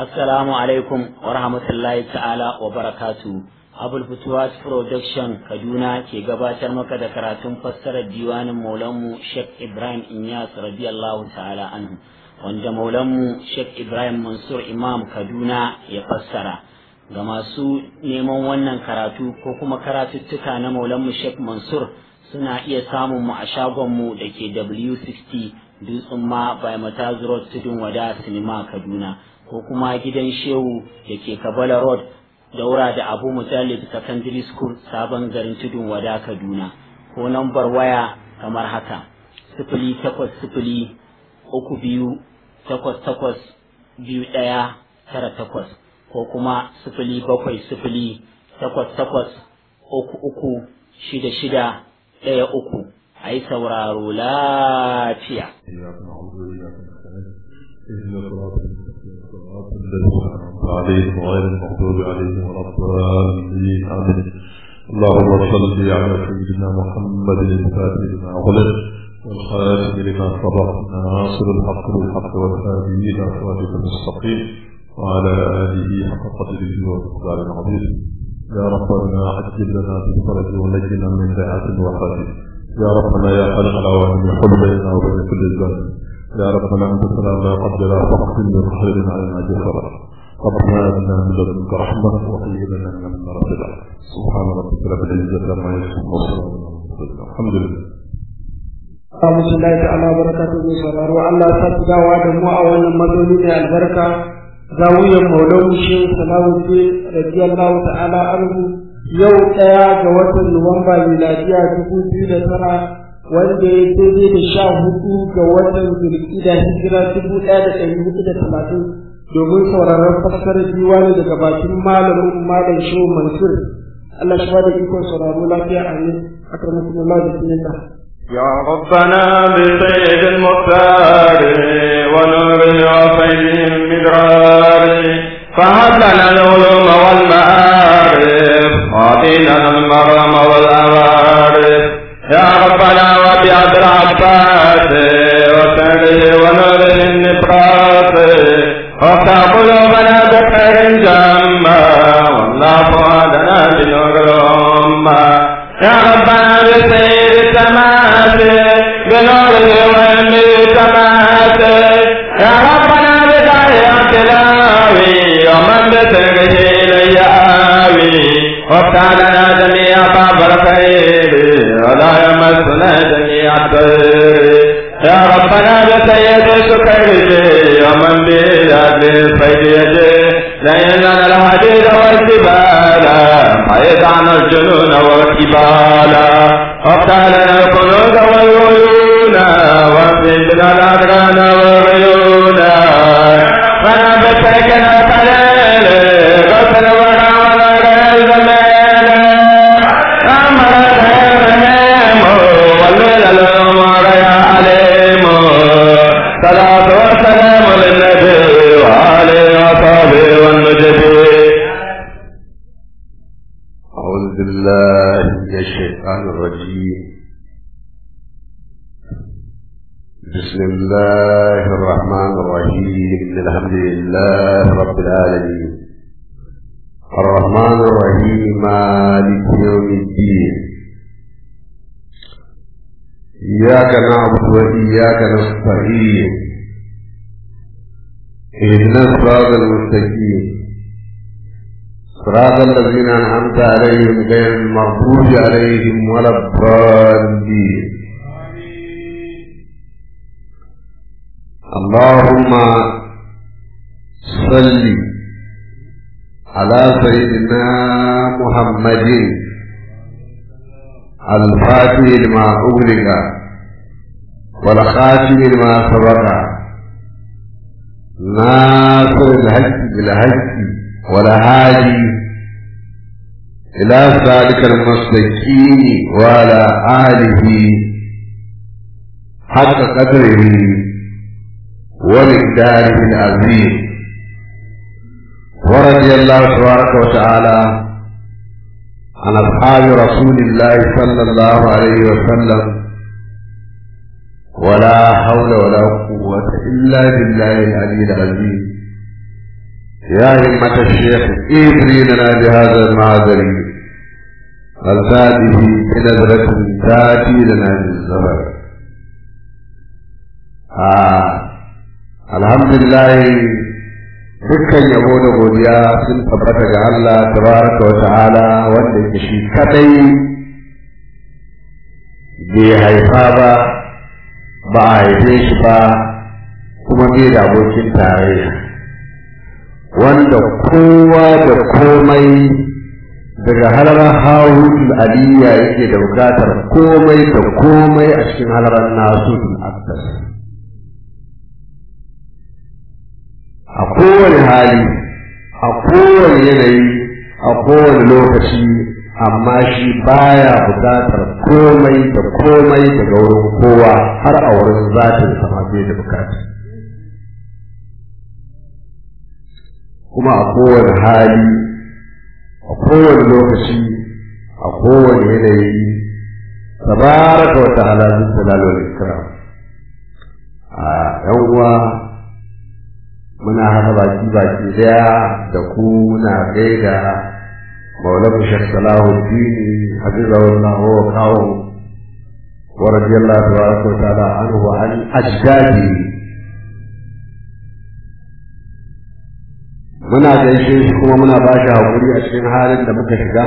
Assalamu alaikum wa rahmatullahi ta'ala wa barakatu. Abul Futuwas Production Kaduna ke gabatar maka da karatun fassarar diwanin Maulanmu Sheikh Ibrahim Inyas radiyallahu ta'ala anhu wanda Maulanmu Sheikh Ibrahim Mansur Imam Kaduna ya fassara. Ga masu neman wannan karatu ko kuma karatuttuka na Maulanmu Sheikh Mansur suna iya samun mu a shagonmu da ke W60 Dutsen ma by Mataz Road Tudun Wada Sinima Kaduna. ko kuma gidan shehu da ke kabala road daura da abu mujallid secondary school sabon garin tudun wada kaduna ko nambar waya kamar haka sifili takwas sifili uku biyu takwas takwas biyu ɗaya tara takwas ko kuma sifili bakwai sifili takwas takwas uku uku shida shida ɗaya uku a yi sauraro lafiya. عليهم غير المغضوب عليهم ولا الضالين آمين اللهم صل على سيدنا محمد الفاتح لما غلق والخاتم لما سبق ناصر الحق بالحق والهادي إلى صراطك المستقيم وعلى آله حق قدره ومقدار العظيم يا ربنا عجل لنا بالفرج ونجنا من دعاة الوفاة يا ربنا يا خالق العوالم حل بيننا وبين كل الظالم يا ربنا انت سلام لا قدر فقط من خير علينا جسرا ربنا اتنا من لدنك رحمه وهيئ لنا من امرنا رشدا سبحان ربك رب العزه عما يصفون وسلام الحمد لله Alhamdulillah ta'ala barakatu mai sauraro Allah ta fi dawa da mu a wannan mazauni mai albarka zawiyar maulan shehu salamuddin radiyallahu ta'ala anhu yau ɗaya ga watan Nuwamba miladiya dubu biyu da tara wanda ya daidai da sha hudu ga watan zulkida hijira dubu ɗaya da ɗari hudu da talatin domin sauraron fassarar diwani daga bakin malamin malam shehu mansur Allah shi da ikon sauraro lafiya a ne akramakumullah bismillah يا ربنا بسيد المختار ونور وفيد المدرار فهب لنا العلوم والمعارف واعطينا المرم والأوارف يا ربنا وبعبد العباس وسره ونوره النبراس وافتح قلوبنا بخير جما والله فؤادنا بنور الأمة يا ربنا بسير التماس بنوره وهم التماس يا ربنا بداية تلاوي ومن بسره إلي آوي وافتح لنا جميع باب الخير ولا يمسنا جميع الضير يا ربنا بسيد سكره ومن بلاد الفيد لئن لنا الحديد والجبال بعيد عن الجنون والكبال وافتح لنا الكنوز والعيون واغفر لنا الأدران والعيون فنبتكنا قليل غسل ورا ولا الزمان أمر الهرم والليل الأمر يا عليم صلاة والسلام للنبي وآله وصحبه والنجب أعوذ بالله من الشيطان الرجيم بسم الله الرحمن الرحيم الحمد لله رب العالمين الرحمن الرحيم مالك يوم الدين إياك نعبد وإياك نستعين اهدنا الصراط المستقيم صراط الذين أنعمت عليهم غير المغضوب عليهم ولا الضالين اللهم صل على سيدنا محمد الفاتح لما أغلق والخاتم لما سبق ناصر الحج بالحج والهادي إلى ذلك المستقيم وعلى آله حق قدره ومقداره العظيم ورضي الله تبارك وتعالى عن أصحاب رسول الله صلى الله عليه وسلم ولا حول ولا قوة إلا بالله العلي العظيم يا همة الشيخ إبري لنا بهذا المعذر الفاته بنظرة تأتي لنا بالزمن آه. الحمد لله dukkan yabo da godiya sun tabbata ga Allah tabaraka wa ta'ala wanda yake shi kadai bai haifa ba ba a haife shi ba kuma bai da abokin tarayya wanda kowa da komai daga halarar hawul aliyya yake da bukatar komai da komai a cikin halarar nasu aktas a kowane hali a kowane yanayi a kowane lokaci amma shi baya bukatar komai da komai daga wurin kowa har a wurin zatin sama bai da bukata kuma a kowane hali a kowane lokaci a kowane yanayi tabaraka wa ta'ala zai talalo da ikram a yan uwa muna haka baki baki daya da ku muna gaida maulamu shek salahuddin hafizahullah wa kawo wa radiyallahu tabaraka wa ta'ala anhu wa an ajdadi muna gaishe shi kuma muna ba shi hakuri a cikin halin da muka shiga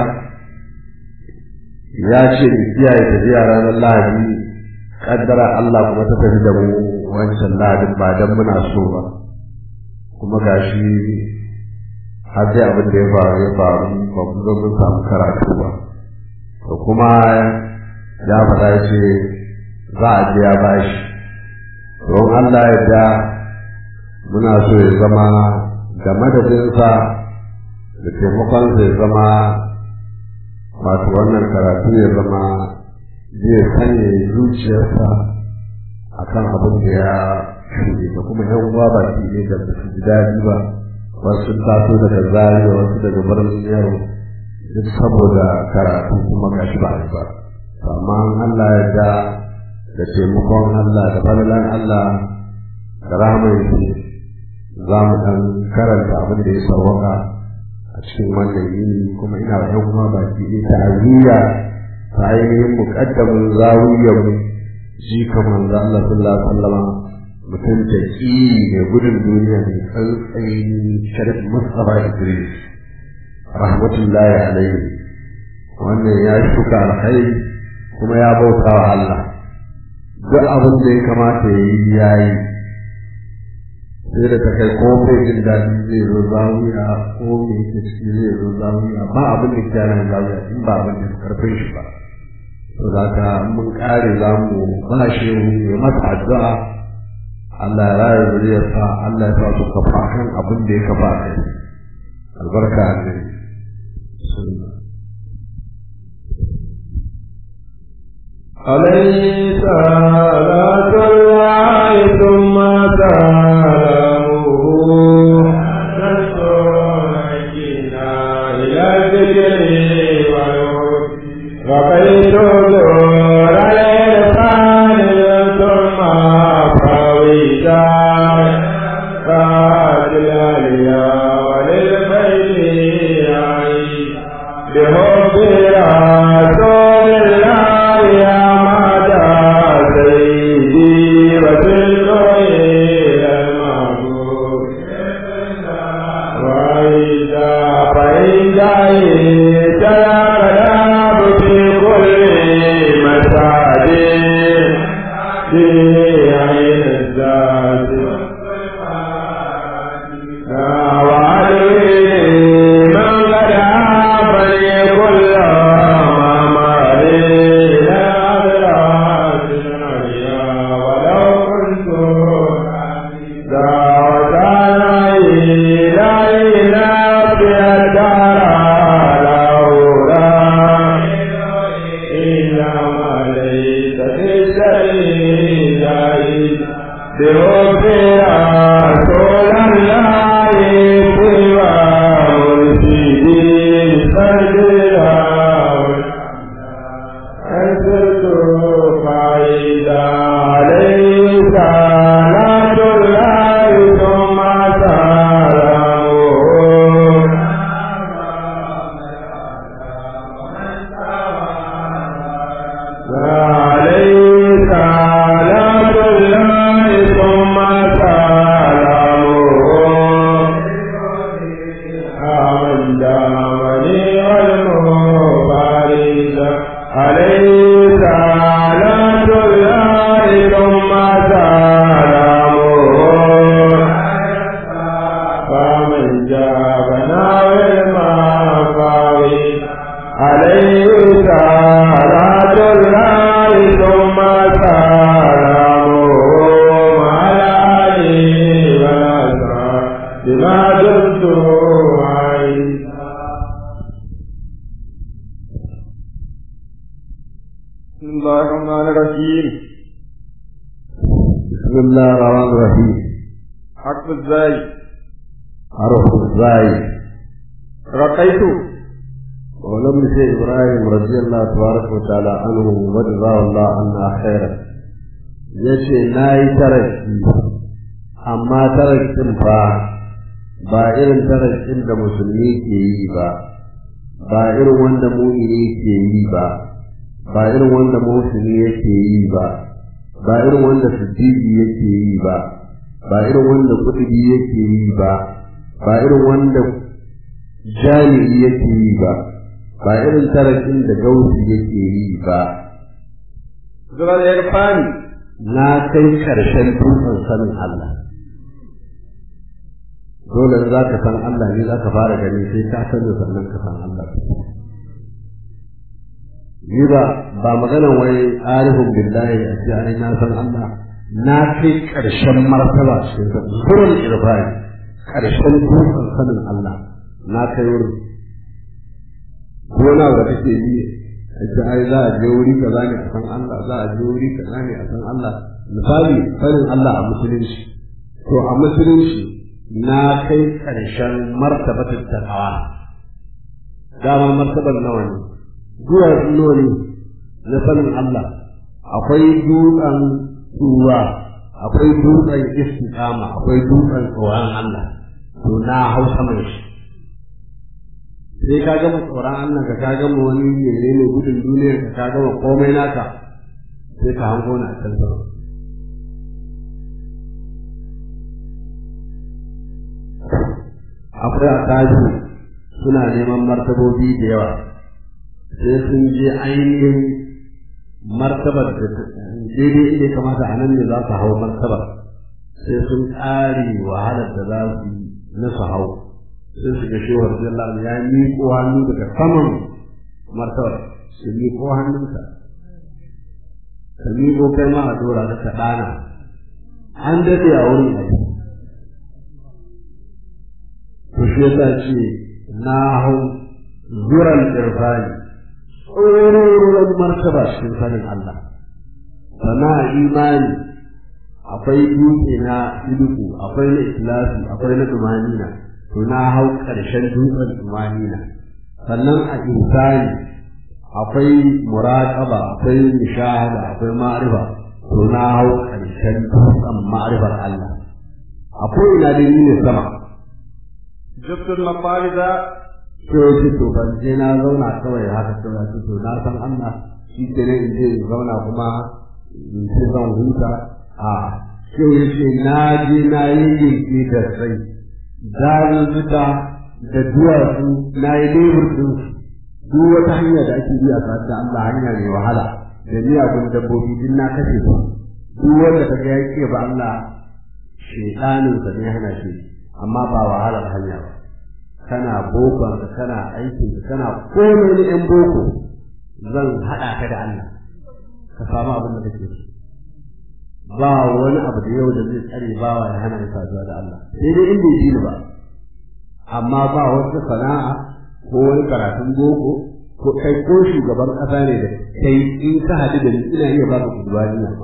ya ce mu kiyaye tafiya ranar lahadi kaddara Allah kuma ta tafi da mu wancan lahadin ba dan muna so ba kuma gashi har sai abin da ya faru ya faru ba mu zo mun samu karatu ba to kuma ya faɗa ya ce za a je ya bashi don Allah ya da muna so ya zama da madadinsa da taimakonsa ya zama wato wannan karatu ya zama zai sanya zuciyarsa akan abin da ya shuɗe da kuma yan uwa ba shi ne da su ji daɗi ba wasu taso daga zariya wasu daga birnin yaro duk saboda karatu kuma gashi ba a yi ba amma Allah ya da da taimakon Allah da falalan Allah da rahama za mu ɗan karanta abin da ya sauwaka a cikin wannan yini kuma ina da kuma ba ki yi ta'aziyya ta ainihin muƙaddamin zawiyar ji kamar da Allah sallallahu alaihi wasallam mutum da ƙi mai gudun duniya mai tsantsayin sharif Mustapha Idris rahmatullahi alaihi wannan ya shuka alkhairi kuma ya bauta wa Allah duk abin da ya kamata ya yi ya yi sai da ta kai ko bai jin daɗi zai zo zawiya ko mai ke ciki zai zo zawiya ba abin da ke nan zawiya in ba abin da karfin shi ba to za ka mun kare za mu ba shi ya masa addu'a Allah ya raya zuriyarsa Allah ya sa su kafa kan abin da ya kafa kai albarka annabi عليه صلاة الله ثم سلامه إلى الذكر رقيت نور الإرفان ثم فويدا قاد الأليا وللبيت بحب رسول الله يا مدى سيدي وسلم إلى المعبود وإذا فإذا تلقى في كل مسعد في عين الذات وعليه من قد عافني كل ما إلى أدراك العليا ولو كنت دعوت إلى إلى في الدار لولا إلا ما ليس في السبيل بحب رسول الله من جابنا والمقاوي عليه صلاة الله ثم سلامه على آله وصحبه بما دمت عيسى بسم الله الرحمن الرحيم بسم الله الرحمن الرحيم حق ازاي حرف الزاي رقيت ولم شيء إبراهيم رضي الله تبارك وتعالى عنه وجزاه الله عنا خيرا yace na yi taraki amma tarakin fa ba irin tarakin da musulmi ke yi ba ba irin wanda mu'mini ke yi ba ba irin wanda musulmi yake yi ba ba irin wanda siddiqi yake yi ba ba irin wanda kutubi yake yi ba ba irin wanda jami'i yake yi ba ba irin tarakin da gausi yake yi ba zuwa irfani na kai karshen dutsen sanin Allah dole za ka san Allah ne za ka fara gani sai ka sani sannan ka san Allah ni ba ba maganan wai arifin billahi a ce ai na san Allah na kai karshen martaba cikin zuwan irfani karshen dutsen sanin Allah na kai wurin gona da kake yi ita ai za a je wuri kaza ne a san Allah za a je wuri kaza ne a san Allah misali sanin Allah a musulunci to a musulunci na kai karshen martabatin takawa dama martabar nawa ne zuwa nawa ne na sanin Allah akwai dutsen tuwa akwai dutsen istiqama akwai dutsen tsoron Allah to na hausa mai shi sai ka gama tsoron Allah ka ka gama wani mene ne gudun duniyar ka ka gama komai naka sai ka hango na can sama akwai a tashi suna neman martabobi da yawa sai sun je ainihin martabar da daidai inda kamata a nan ne za su hau martabar sai sun ƙare wahalar da za su yi na su hau sai su ga shewar jalla ya miƙo hannu daga saman martabar su miƙo hannunsa ka miƙo kai ma a dora da ka ɗana an daɗe a wurin abu to shi yasa ce na hau zuran irfani tsoron martaba cikin sanin Allah sana imani akwai dutse na sidiku akwai na ikhlasi akwai na dumanina to na hau ƙarshen dutsen tumanina sannan a insani akwai muraƙaba akwai nishahada akwai ma'arifa to na hau ƙarshen dutsen ma'arifar Allah akwai ina da ni ne sama jabtul mafariza to yake to ban je na zauna kawai haka kawai to to na san Allah shi ke ne in je in zauna kuma in ce zan huta a sai yace na je na yi yinki da sai dazuzzuka da duwatsu na yi lebur ɗin duk wata hanya da ake bi a da Allah hanya mai wahala da miyagun dabbobi din na kashe su duk wanda ka ga yake ba Allah shedanin sa ne hana shi amma ba wahalar hanya ba kana bokon ka kana aikin ka kana komai na yan boko zan haɗa ka da Allah ka samu abin da kake so ba wani abu da yau da zai tsare bawa ya hana ya saduwa da Allah sai dai in bai ji ba amma ba wata sana'a ko wani karatun boko ko kai ko shugaban ƙasa ne da kai in ka haɗu da ni ina iya baka kudubani na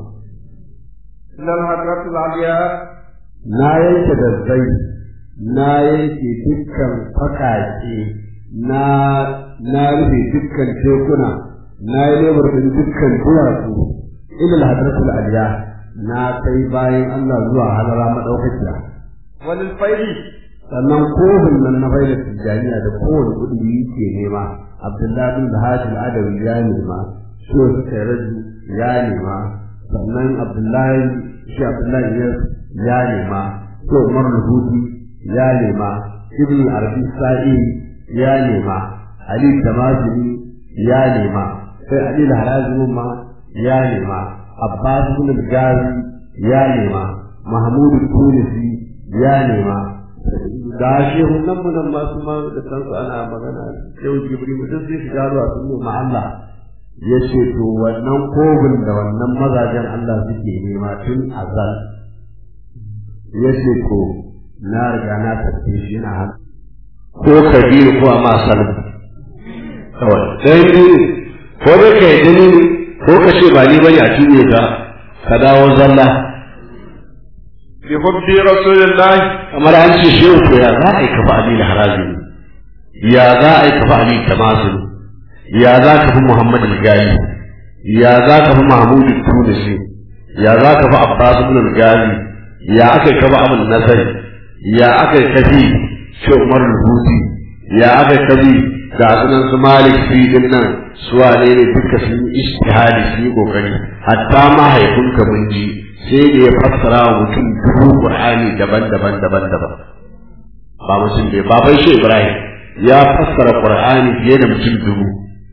lal hadratul aliya na yanke da zai na yanke dukkan fakake na na rufe dukkan tekuna na yi lebar din dukkan duwatsu ilal hadratul aliya na kai bayan Allah zuwa halara madaukakiya walil faidi sannan kofin nan na faida tijjaniya da kowane kudi yake nema abdullahi bin hajji adawi ya nema shi wasu kairaju ya nema sannan abdullahi shi abdullahi ya nema shi umar luhudi ya nema ibn arabi sa'i ya nema ali tamazini ya nema sai ali harazimin ma ya nema abbas bin al-gazi ya nema mahmud tunisi ya nema da shehunan mu nan masu ma da kansu ana magana yau jibril duk sai shiga ruwa sun nemi Allah ya ce to wannan kogin da wannan mazajen Allah suke nema tun azal ya ce to na riga na tafi shi yana hannu ko kabiru ko a masalu kawai ɗayan biyu ko dai ka yi ni ko ka ce ba ni bane a cinye ka ka dawo zalla bi hubbi rasulillahi kamar an ce shehu to ya za a yi kafa ali da harazi ya za a yi kafa ali tamazu ya za ka fi muhammad al-gali ya za ka fi mahmud tunisi ya za ka fi abbas ibn al-gali ya aka yi kafa abul nasari ya aka yi kafi shi umar al-huti ya aka yi kafi ga sunan su malik fi din nan su wane ne duka sun yi ishtihadi sun yi kokari hatta mahaifinka mun ji sai da ya fassara wa mutum dubu qur'ani daban-daban daban-daban ba mutum bai baban shi ibrahim ya fassara qur'ani fiye da mutum dubu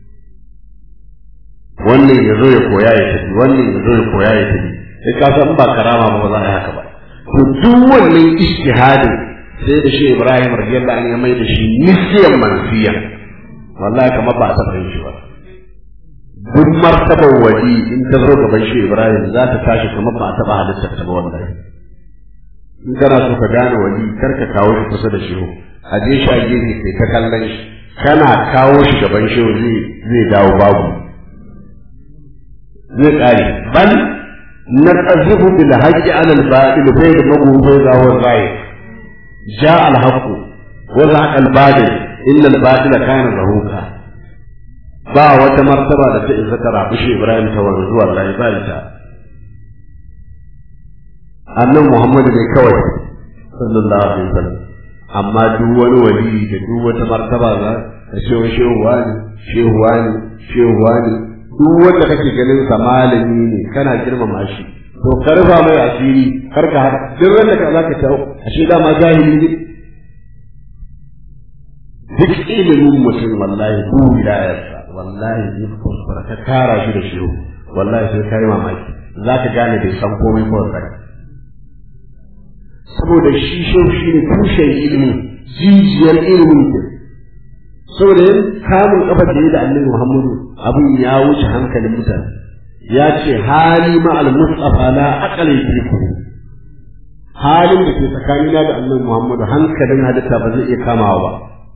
wannan ya zo ya koya ya tafi wannan ya zo ya koya ya tafi sai ka san ba karama ba ba za a yi haka ba to duk wannan ishtihadin sai da shi ibrahim radiyallahu anhu ya mai da shi nisiyan mansiya wallahi kamar ba a taɓa yin shi ba duk martabar wali in ta zo gaban shi Ibrahim za ta tashi kamar ba a taɓa halittar ta ba wallahi in kana so ka gane wali kar ka kawo shi kusa da shehu a je shi a gefe kai ta kallon shi kana kawo shi gaban shehu zai zai dawo babu zai ƙare bal na qazifu bil haqqi ala al batil fa yadmagu fa yazahu rai ja al haqq wa zaqa al batil illa al batila kana zahuka ba wata martaba da ta isa ta rafi shi Ibrahim ta wanzu zuwa Allah ba ita annan Muhammad ne kawai sallallahu alaihi wasallam amma duk wani wali da duk wata martaba za ka ce wa shehu wani shehu wani shehu wani duk wanda kake ganin sa malami ne kana girmama shi to karfa mai asiri kar ka haka duk wanda ka zaka tawo ashe da ma jahili ne duk ilimin mutum wallahi duk wilayarsa wallahi zai kuskura ka kara shi da shiru wallahi sai kai mamaki za ka gane bai san komai ko sai saboda shi shehu shi ne tushen ilimi jijiyar ilimin ke saboda yin kamun kafa da da annabi muhammadu abin ya wuce hankalin mutane ya ce hali ma al-mustafa la aqala yake halin da ke tsakanina da annabi muhammadu hankalin halitta ba zai iya kamawa ba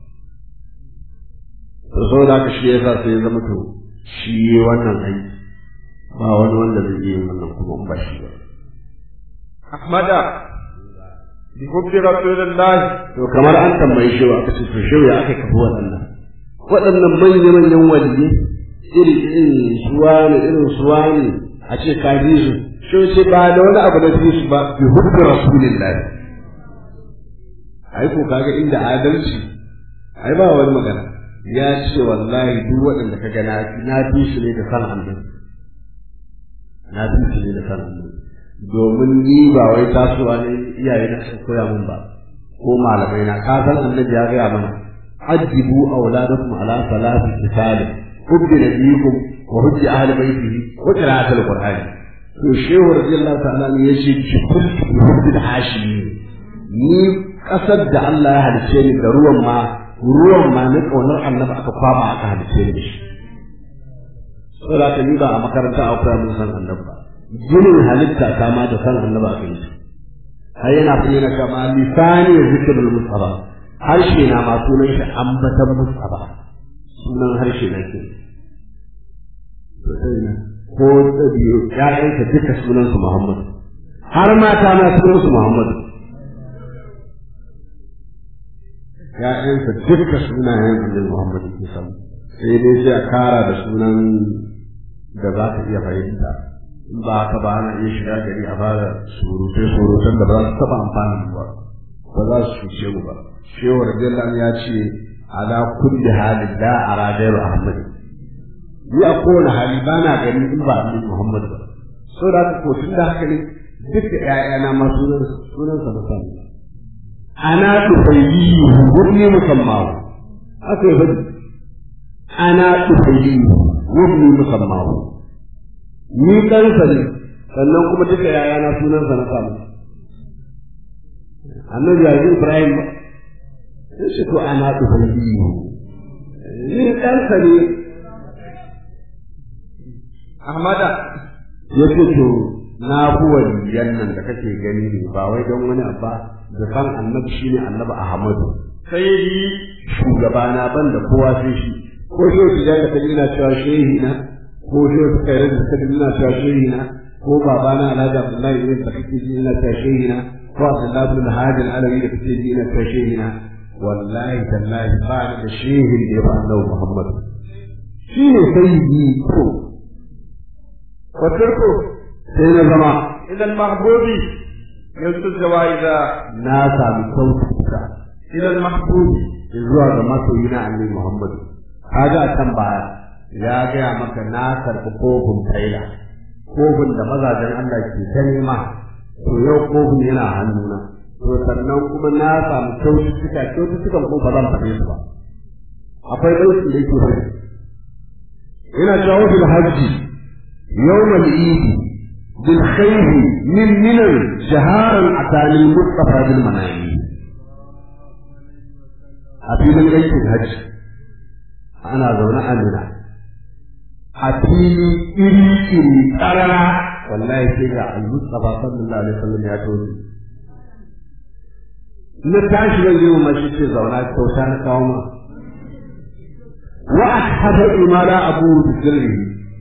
to saboda haka shi yasa sai ya zama to shi wannan aiki ba wani wanda zai yi wannan kuma in ba shi ba ahmada bi hubbi rasulillahi to kamar an tambaye shi aka ce to shi ya aka kafa waɗannan waɗannan manya manyan waliyyi iri irin suwa ne irin suwa ne a ce ka bi su shi ce ba da wani abu da su su ba bi hubbi rasulillahi ai ko kaga inda adalci ai ba wani magana ya ce wallahi duk waɗanda ka gana na fi shi ne da san annabi na fi shi ne da san annabi domin ni ba wai tasowa ne iyaye na sun koya min ba ko malamai na ka san annabi ya gaya mana ajibu auladakum ala salati kitabin hubbi nabiyikum wa hubbi ahli baitihi wa qira'atul qur'ani to shehu radiyallahu ta'ala ne yace ki kullu hubbi hashimi ni kasar da Allah ya halice ni da ruwan ma ruwan ma na ƙaunar annabi aka kwaba aka halice da shi saboda ka ni ba a makaranta a koya mun san annabi ba ginin halitta ta ma da san annabi aka yi har yana bayyana kama lisani zikrul mustafa harshe na ma sunan shi ambatan mustafa sunan harshe na ke ko biyu ƴaƴanka duka sunan su muhammad har mata na sunan su muhammad ‘ya'yansa duka sunayen annabi Muhammad ke samu sai dai sai a kara da sunan da za ka iya fahimta in ba haka ba ana iya shiga gari a fara surutai surutan da ba za su taɓa amfani ba ba za su cuce mu ba shehu radiyallahu ya ce ala kulli halin la ara gairu ahmad ni a kowane hali ba na gani in ba annabi Muhammad ba so da haka ko tun da haka ne duka ‘ya'yana ma sunan sunan sa musamman ana tufayyihu wani musammahu haka yi faɗi ana tufayyihu wani musammahu ni ɗansa ne sannan kuma duka yayana sunansa na samu annabi yanzu ibrahim ba sai shi to ana ɗufan biyu ni ɗansa ne Ahmada ya ce to na fi waliyan nan da kake gani ne ba wai don wani abba zafan annabi shi ne annabi ahmadu sayyidi shugabana ban da kowa sai shi ko shi yau da ka ina cewa shehi na ko shi yau kai da ka ina cewa shehi na ko babana alhaji abdullahi ibn da kake ji ina cewa shehi na ko abdullahi ibn hadi alawi da kake ji ina cewa shehi na wallahi tallahi ba ni da shehin da ya ba annabi muhammad shi ne sayyidi ko وتركه sai na zama إلى المحبوب يلت الجوائز na sami sautuka إلى المحبوب zuwa ga masoyi na annabi Muhammadu kaga a can baya ya gaya maka na karɓi kofin taila kofin da mazajen Allah ke ta nema to yau kofin yana hannuna to sannan kuma na samu kyaututtuka kyaututtukan ko ba zan faɗe su ba akwai ɗaukin da yake faɗi ina cewa fil hajji yawmal idi bil khayri min minan jaharan atani mustafa bil manami a filin aikin hajji ana zaune a nuna a fili iri iri tsarara wallahi sai ga al-mustafa sallallahu alaihi wasallam ya tozo na tashi zan yi ma shi ce zauna kyauta na kawo ma wa ashhadu imala abu bisirri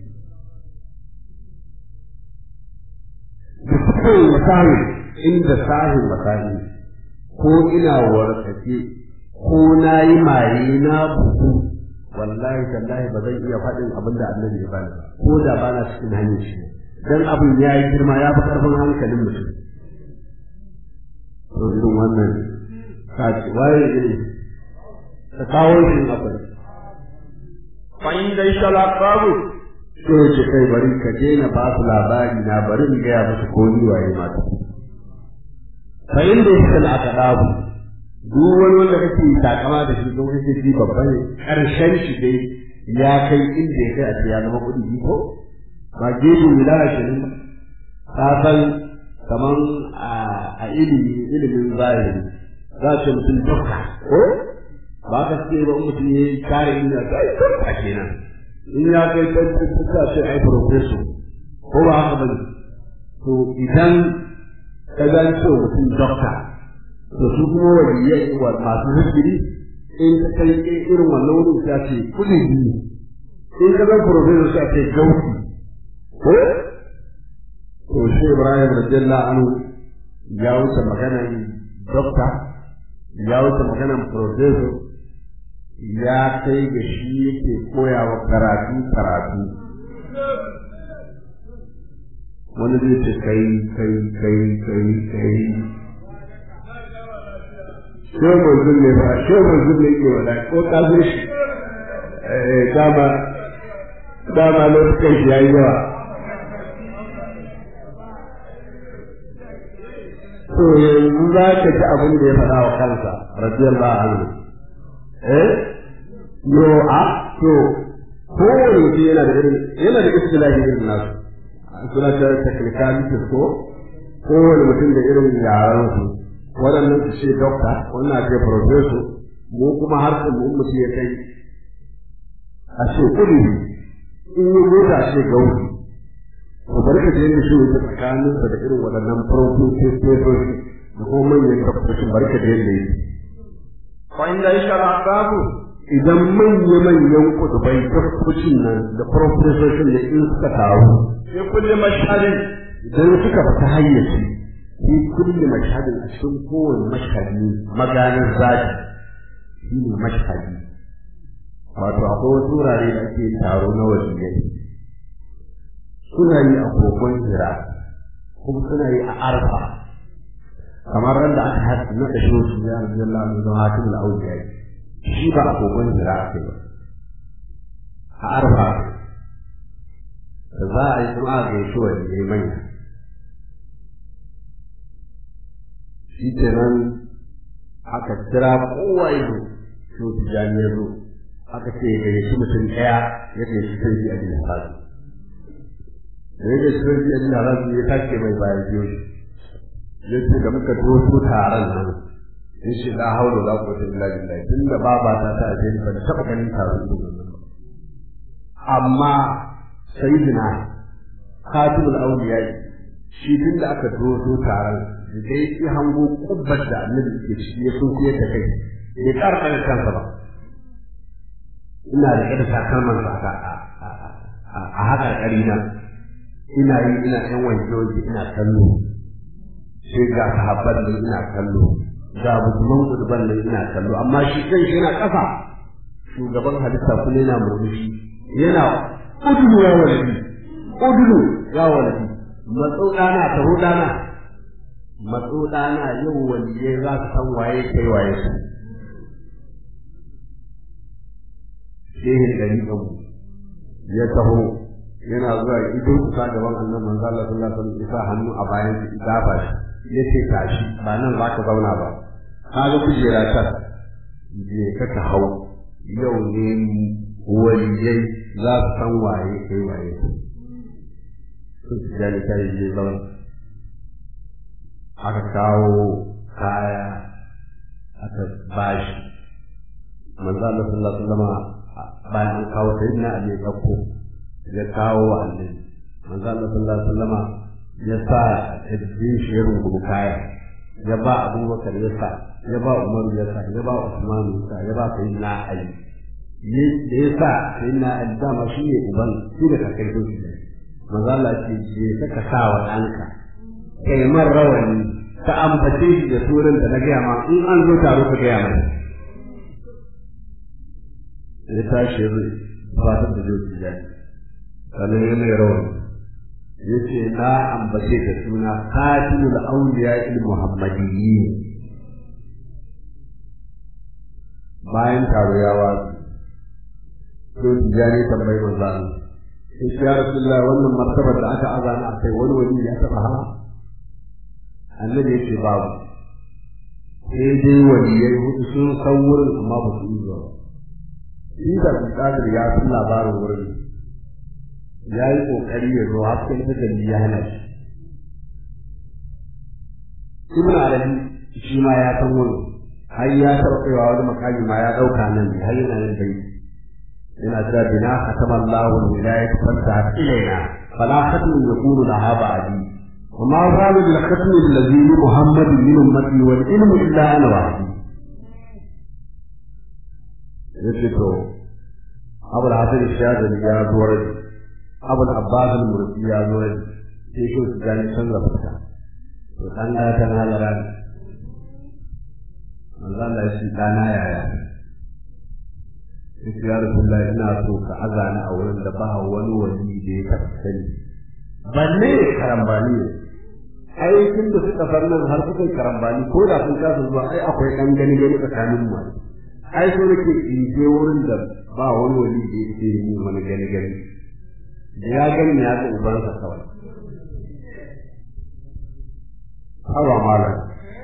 da sukan masahi inda sahin masahi ko ina warkake ko na yi maye na bugu wallahi tallahi ba zan iya faɗin abin da annabi ya bani ba ko da ba na cikin hanyar shi dan abin ya yi girma ya fi ƙarfin hankalin mutum to irin wannan kaci waye ne ka kawo shi akwai فإن ليس الأقرب to ce kai bari ka je na ba su labari na bari in gaya musu ko ni waye mata fa inda yake al-aqdabu duk wani wanda kake takama da shi don kake ji babba ne karshen shi dai ya kai inda ya kai a ce ya zama kudi ko ba gefe wilaya ke nan ka san kaman a ilimi ilimin zahiri za ce mutum dokta ko ba ka ce ba mutum ya yi kare ina ta yi dokta kenan in ya kai ta ce ai professor ko ba haka ba to idan ka zan ce mutum dokta to su kuma waliyai wa masu zikiri in ka kai irin wannan wurin ta ce kudi biyu in ka zan professor ta ce gauti ko to shi Ibrahim radiyallahu anhu ya wuce maganar dokta ya wuce maganar professor ya kai ga shi yake koya wa karatu karatu wani zai ce kai kai kai kai kai shebur zulle ba shebur zulle ke wada ko ka zo shi dama dama lokacin shi ya yi yawa to yanzu za ka ji abin da ya faɗa wa kansa radiyallahu anhu eh yo a to kowane mutum yana da irin yana da istilahi irin nasu suna ta technicalities ko kowane mutum da irin yaran su waɗannan su ce dokta wannan ce professor mu kuma har su mu mutum ya kai a ce kudi in yi mota ce gauki to bari ka je da shi wuce tsakanin da irin waɗannan professor da kuma manyan doktoci bari ka je da yi فإن ليس الأقرب idan manya-manyan kudubai doktocin nan da profesoshin da in suka taru في كل مشهد idan suka fita hayyaci fi kulli mashhadin a cikin kowane mashhadi maganin zaki shi ne mashhadi wato akwai wasu wurare da ake taro na waliyai suna yi a kogon hira kuma suna yi a arfa kamar ran da aka haɗa na ɗashe su ya rabbi Allah mai zama hakim al'auliya shi ba a kogon hira ake ba a arfa da za a yi kuma a gaishe waliyai manya shi ke nan aka kira kowa ya zo shi tijani ya zo aka ce ya gayyaci mutum ɗaya ya gayyaci sarki a jinin hasu da ya gayyaci sarki a jinin hasu ya tashi mai bayan biyo shi ya ce da muka doso taron nan yace la haula wala quwwata illa billah tunda baba ta ta aje ni ban taba ganin taro irin wannan ba amma sayyidina khatibul awliya shi tunda aka dodo taron da yake hango kubbar da annabi ke ciki ya sun kuye ta kai ya karka da kansa ba ina da kada takalman sa a haka karina ina yi ina yan wanke wanke ina kallo sai ga sahabban nan ina kallo ga musulman kurban nan ina kallo amma shi kan shi yana ƙasa shugaban halitta kuma yana murmushi yana udulu ya walidi udulu ya walidi matso dana taho dana matso dana yau waliye za su san waye kai waye su shehin gari abu ya taho yana zuwa ido kusa gaban annan manzo Allah sallallahu alaihi wasallam isa hannu a bayan shi dafa shi yace tashi ba nan za ka zauna ba kaga kujera ta je ka ta hau yau ne waliyai za su san waye kai waye sun su jani ta yi je zauna aka kawo kaya aka bashi manzo Allah sallallahu alaihi wasallam bayan an kawo sayyidina Ali ya dauko ya kawo wa annabi manzo Allah sallallahu alaihi wasallam ya sa tajbin shi ya rungu kaya ya ba Abubakar ya sa ya ba Umar ya sa ya ba Usman ya sa ya ba sayyidina Ali da ya sa sayyidina Ali dama shi ne uban shi da kakai ko shi manzo Allah ce je ka sa wa ɗanka kai man rawani ka ambace shi da suran da na gaya ma in an zo taro ka gaya mai ya tashi ya fatar da zai ci jani sannan ya mai rawani ya ce na ambace da suna katilul auliya il muhammadiyyi bayan taro ya wasu to tijani tambayi manzo Allah sai ya rasulullah wannan martabar da aka azana akai wani wani ya taba ha annabi ya ce babu sai dai waliyai hudu sun san wurin amma ba su yi zuwa shi da kadir ya san labarin wurin ya yi kokari ya zo hasken tajalli ya hana shi ibn arabi shi ma ya san wurin har ya taɓa kaiwa wani makami ma ya ɗauka nan har yana nan bai yana cewa bina khatama Allahu al-wilayat fanta ilaina fala khatmu yakunu laha ba'di wa ma zalu bil khatmi alladhi li Muhammad min ummati wal ilmu illa ana wahdi yace to Abu al-Hasan al-Shadili ya zo rai Abu al-Abbas al-Mursi ya zo rai sai shi su gani canza fuska to dan da ta halara Allah ya shi dana yaya sai ya rasulullah ina so ka azani a wurin da ba wani wani da ya taɓa sani balle karambani ne ai tun da suka far nan har suka karambani ko da sun kasa zuwa ai akwai ɗan gani gani tsakanin mu ai so nake in je wurin da ba wani wani da ya ce ni wani gani gani da ya gani ya ga ubansa kawai hawa malam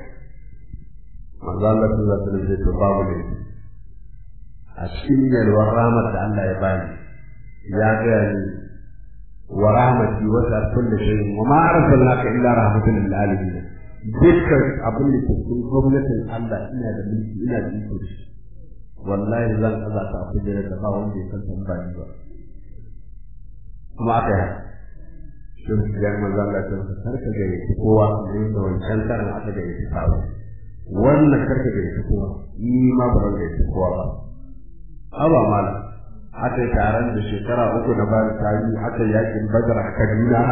manzo Allah sallallahu alaihi wasallam to babu ne a cikin yalwar rahmat da Allah ya bani ya gaya ni wa rahmati wa sa kulli shay'in wa ma arsalnaka illa rahmatan lil alamin dukkan abin da ke cikin gwamnatin Allah ina da mulki ina da iko da shi wallahi zan kaza ta abin da da ba wanda ya san tambaya ba kuma aka yi shi ya manzo Allah ta karka ga kowa ne da wancan karan aka ga yake faru wannan karka ga kowa ni ma ba zan ga kowa ba haba mala aka yi taron da shekara uku na bayan tarihi aka yi yakin badar a kaduna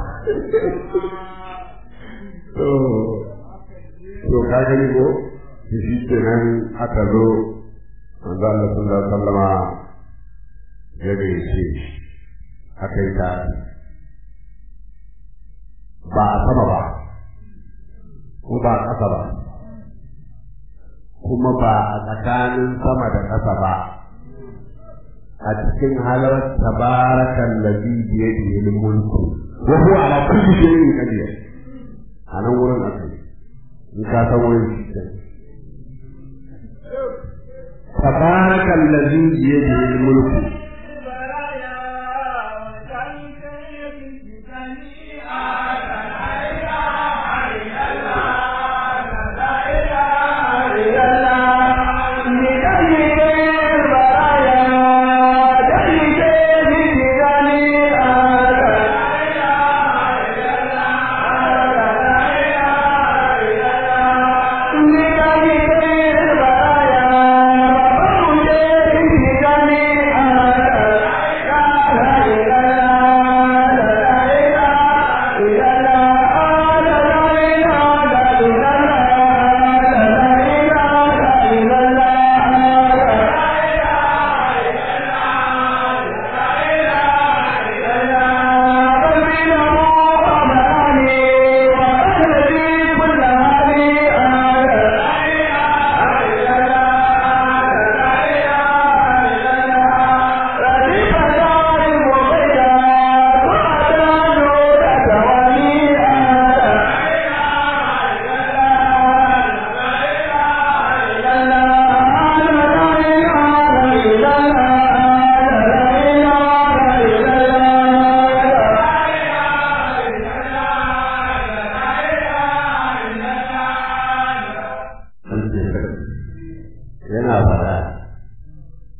to ka gani ko shi ke nan aka zo manzo Allah sallallahu alaihi wasallama ya gaishe aka yi taron ba a sama ba ko ba a ƙasa ba kuma ba a tsakanin sama da ƙasa ba a cikin halar tabarakan ladhi bi yadihi al-mulku wa huwa ala kulli shay'in qadir a nan wurin akai in ka san wurin tabarakan ladhi bi yadihi al-mulku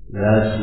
ya ce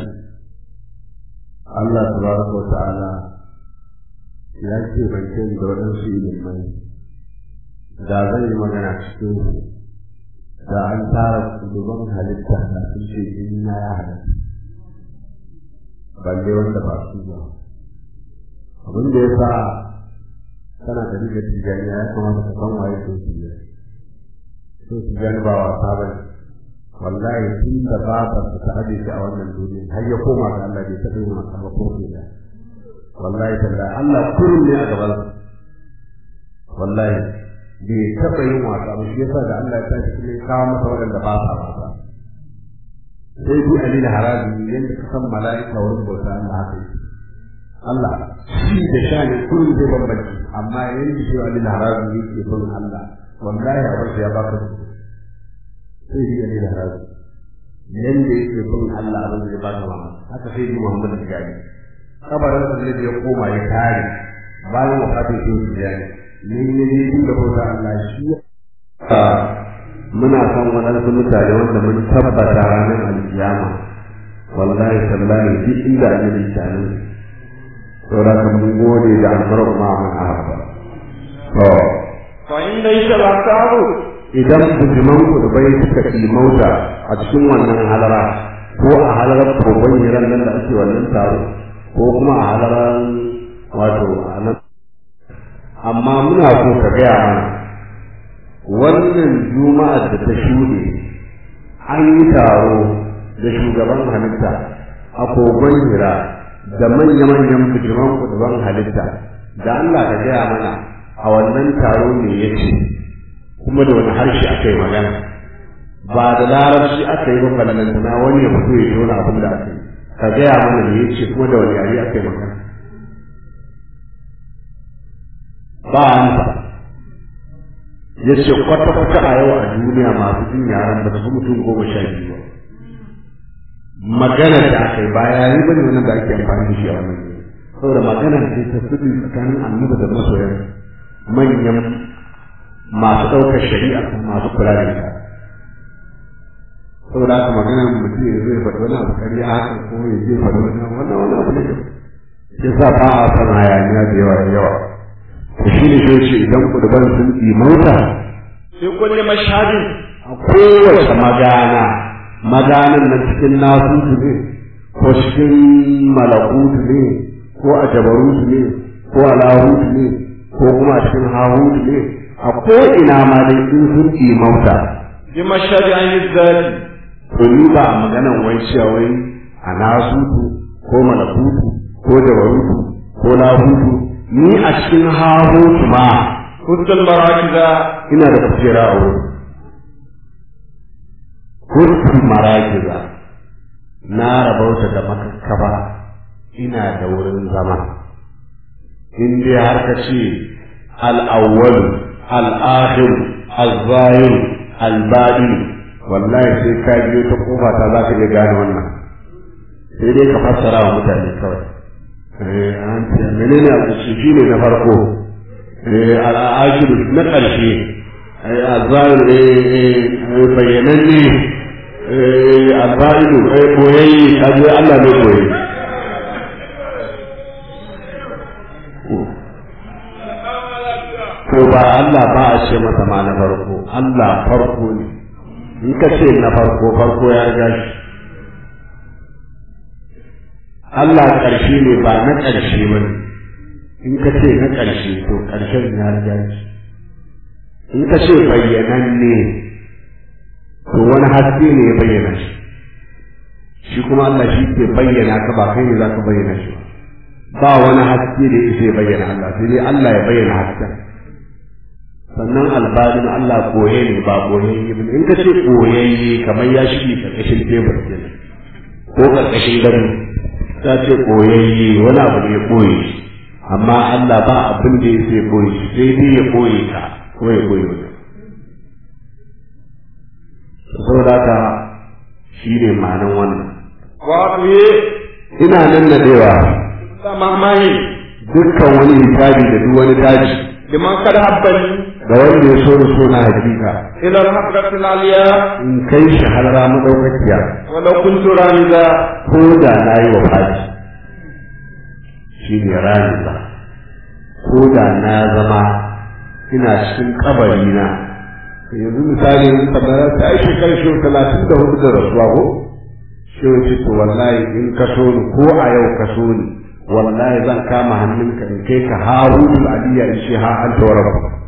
Allah tabaraka wa ta'ala ya ce ban ce da waɗansu ilimai da zan yi magana cikin su da an tara shugaban halitta da sun ce inna ya halatta balle wanda ba su ba abin da ya sa kana da riga tijani ya kamata ka san waye sun tijani sun tijani ba wasa ba ne wallahi tun da babar ta aje shi a wannan duniya har ya koma ga Allah bai taɓa yin masa ba ko ke da wallahi tallahi Allah kurin ne a gaban wallahi bai taɓa yin wasa ba shi yasa da Allah ya tashi kuma ya kawo masa waɗanda ba sa wasa sai bi alil harabi yadda ka san mala'ika wurin bauta Allah haka yake Allah shi da shani kullum zai bambanci amma yanda shi alil harabi yake bin Allah wallahi abin ya baka sai bi alil harabi yanda yake bin Allah abin da baka ma haka sai bi Muhammad da gani kabarin da ya koma ya tare bayan wafatin shi ya ne ne ne duk da bauta Allah shi muna son waɗansu mutane wanda mun tabbata ranar alkiyama wallahi tallahi duk inda an yi tare saboda kan mun gode da alfarar ma mun haɓa to fa inda yake ba sabu idan bujiman ku da bai suka mauta a cikin wannan halara ko a halarar kogon hiran nan da ake wannan taro ko kuma a halarar wato a nan amma muna so ka gaya mana wannan juma'ar da ta shuɗe an yi taro da shugaban halitta a kogon hira da manya-manyan bijiman kuduban halitta da Allah ka gaya mana a wannan taro ne ya ce kuma da wani harshe aka yi magana ba da larabci aka yi ba balantana wani ya fito ya tona abin da aka yi ka gaya mana ne ya ce kuma da wani yare aka yi magana ba amsa ya ce kwata-kwata a yau a duniya masu jin yaran ba su mutum goma sha biyu ba magana da aka yi ba yayi bane wannan da ake amfani da shi a wannan saboda magana ce ta sirri tsakanin annabi da masoyan manyan masu ɗaukar shari'a masu kula da ita saboda haka magana mutum ya zai faɗi wani abu ƙarya haka ko ya je faɗi wani abu wannan wani abu ne ya sa ba a san hayaniya da yawa da yawa to shi ne shi ce idan kuduban sun imauta fi kulli mashhadin a kowace magana maganan nan cikin nasutu ne ko cikin malakutu ne ko a jabarutu ne ko a lahutu ne ko kuma a cikin hahutu ne a ko ina ma dai in sun imauta bi mashhadi an yizzati to ni ba a maganan wai cewa wai a nasutu ko malakutu ko jabarutu ko lahutu ni a cikin hahutu ma kutul marakiza ina da kujera a wurin kurkun marakiza na rabauta da makakkaba ina da wurin zama in dai har ka ce al'awwal al'akhir al-zahir al-baɗin wallahi sai ka biyo ta kofa ta za ka iya gane wannan sai dai ka fassara wa mutane kawai eh an ce menene al-shi ne na farko eh al-akhir na ƙarshe الظاهر بينني البائن بويي kaje Allah ne boye ko ba Allah ba a ce masa ma na farko Allah farko ne in ka ce na farko farko ya riga shi Allah ƙarshe ne ba na ƙarshe ba in ka ce na ƙarshe to ƙarshen ya riga shi in ka ce bayyananne to wani haske ne ya bayyana shi shi kuma Allah shi ke bayyana ka ba kai ne za ka bayyana shi ba wani haske da ya bayyana Allah sai dai Allah ya bayyana hasken sannan albalin Allah koye ne ba koyayye ba in ka ce koyayye kamar ya shige karkashin tebur kenan ko karkashin gado ta ce koyayye wani abu ne ya koye amma Allah ba abin da ya sai koye sai dai ya koye ka ko ya koyi wani saboda haka shi ne ma'anan wannan wato ye ina nan da dewa samamahi dukkan wani hisabi da duk wani daji liman kada habbani da wanda ya so da so na hakika إلى الحقة العليا in kai shi har ra madaukakiya ولو كنت رامزا ko da na yi wa faji shi ne rani ba ko da na zama ina cikin kabari na yanzu misali in kamar ta yi shekarar shi talatin da hudu da rasuwa ko shi wace to wallahi in ka so ni ko a yau ka so ni wallahi zan kama hannunka in kai ka harun aliyya in shi ha an tawara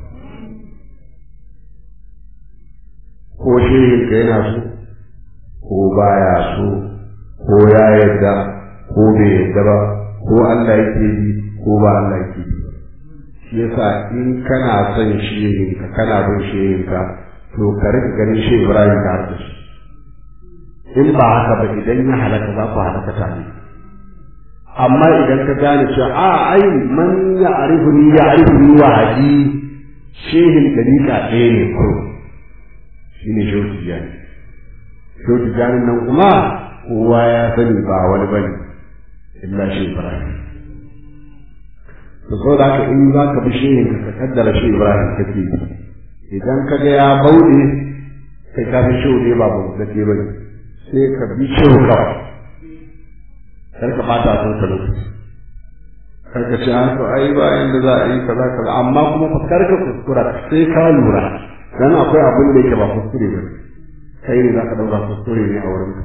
ko shehin ka yana so ko baya so ko ya yarda ko bai yarda ba ko Allah yake bi ko ba Allah yake bi shi yasa in kana son shehin ka kana bin shehin ka to ka rika ganin shi Ibrahim ka harda shi in ba haka ba idan ya halaka za ku halaka tare amma idan ka gane cewa a ai man ya arifu ni ya arifu ni wa haji shehin dariƙa ɗaya ne ko shi ne shehu tijjani shehu tijjani nan kuma kowa ya sani ba wani bane illa shi ibrahim to so da in za ka bi shehin ka kaddara shi ibrahim kake idan ka ga ya bauɗe kai ka fi shehu ne ba bauɗe ke bane sai ka bi shehu kawai kar ka bata son ka lokaci kar ka ce an to ai ba inda za a yi kaza kaza amma kuma fa kar ka kuskura sai ka lura dan akwai abin da yake ba kuskure ba kai ne zaka dauka kuskure ne a wurin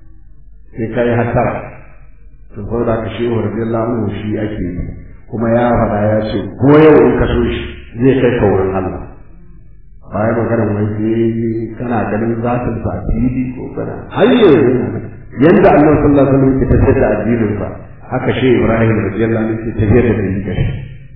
sai kai hatara to ko da ka shehu radiyallahu anhu shi ake yi kuma ya faɗa ya ce ko yau in ka so shi zai kai ka wurin Allah bayan magana wai sai kana ganin zatin sa a fili ko kana har yanzu yanda Allah sallallahu alaihi wasallam ke tafiyar da addinin sa haka shi Ibrahim radiyallahu anhu ke tafiyar da dalilin shi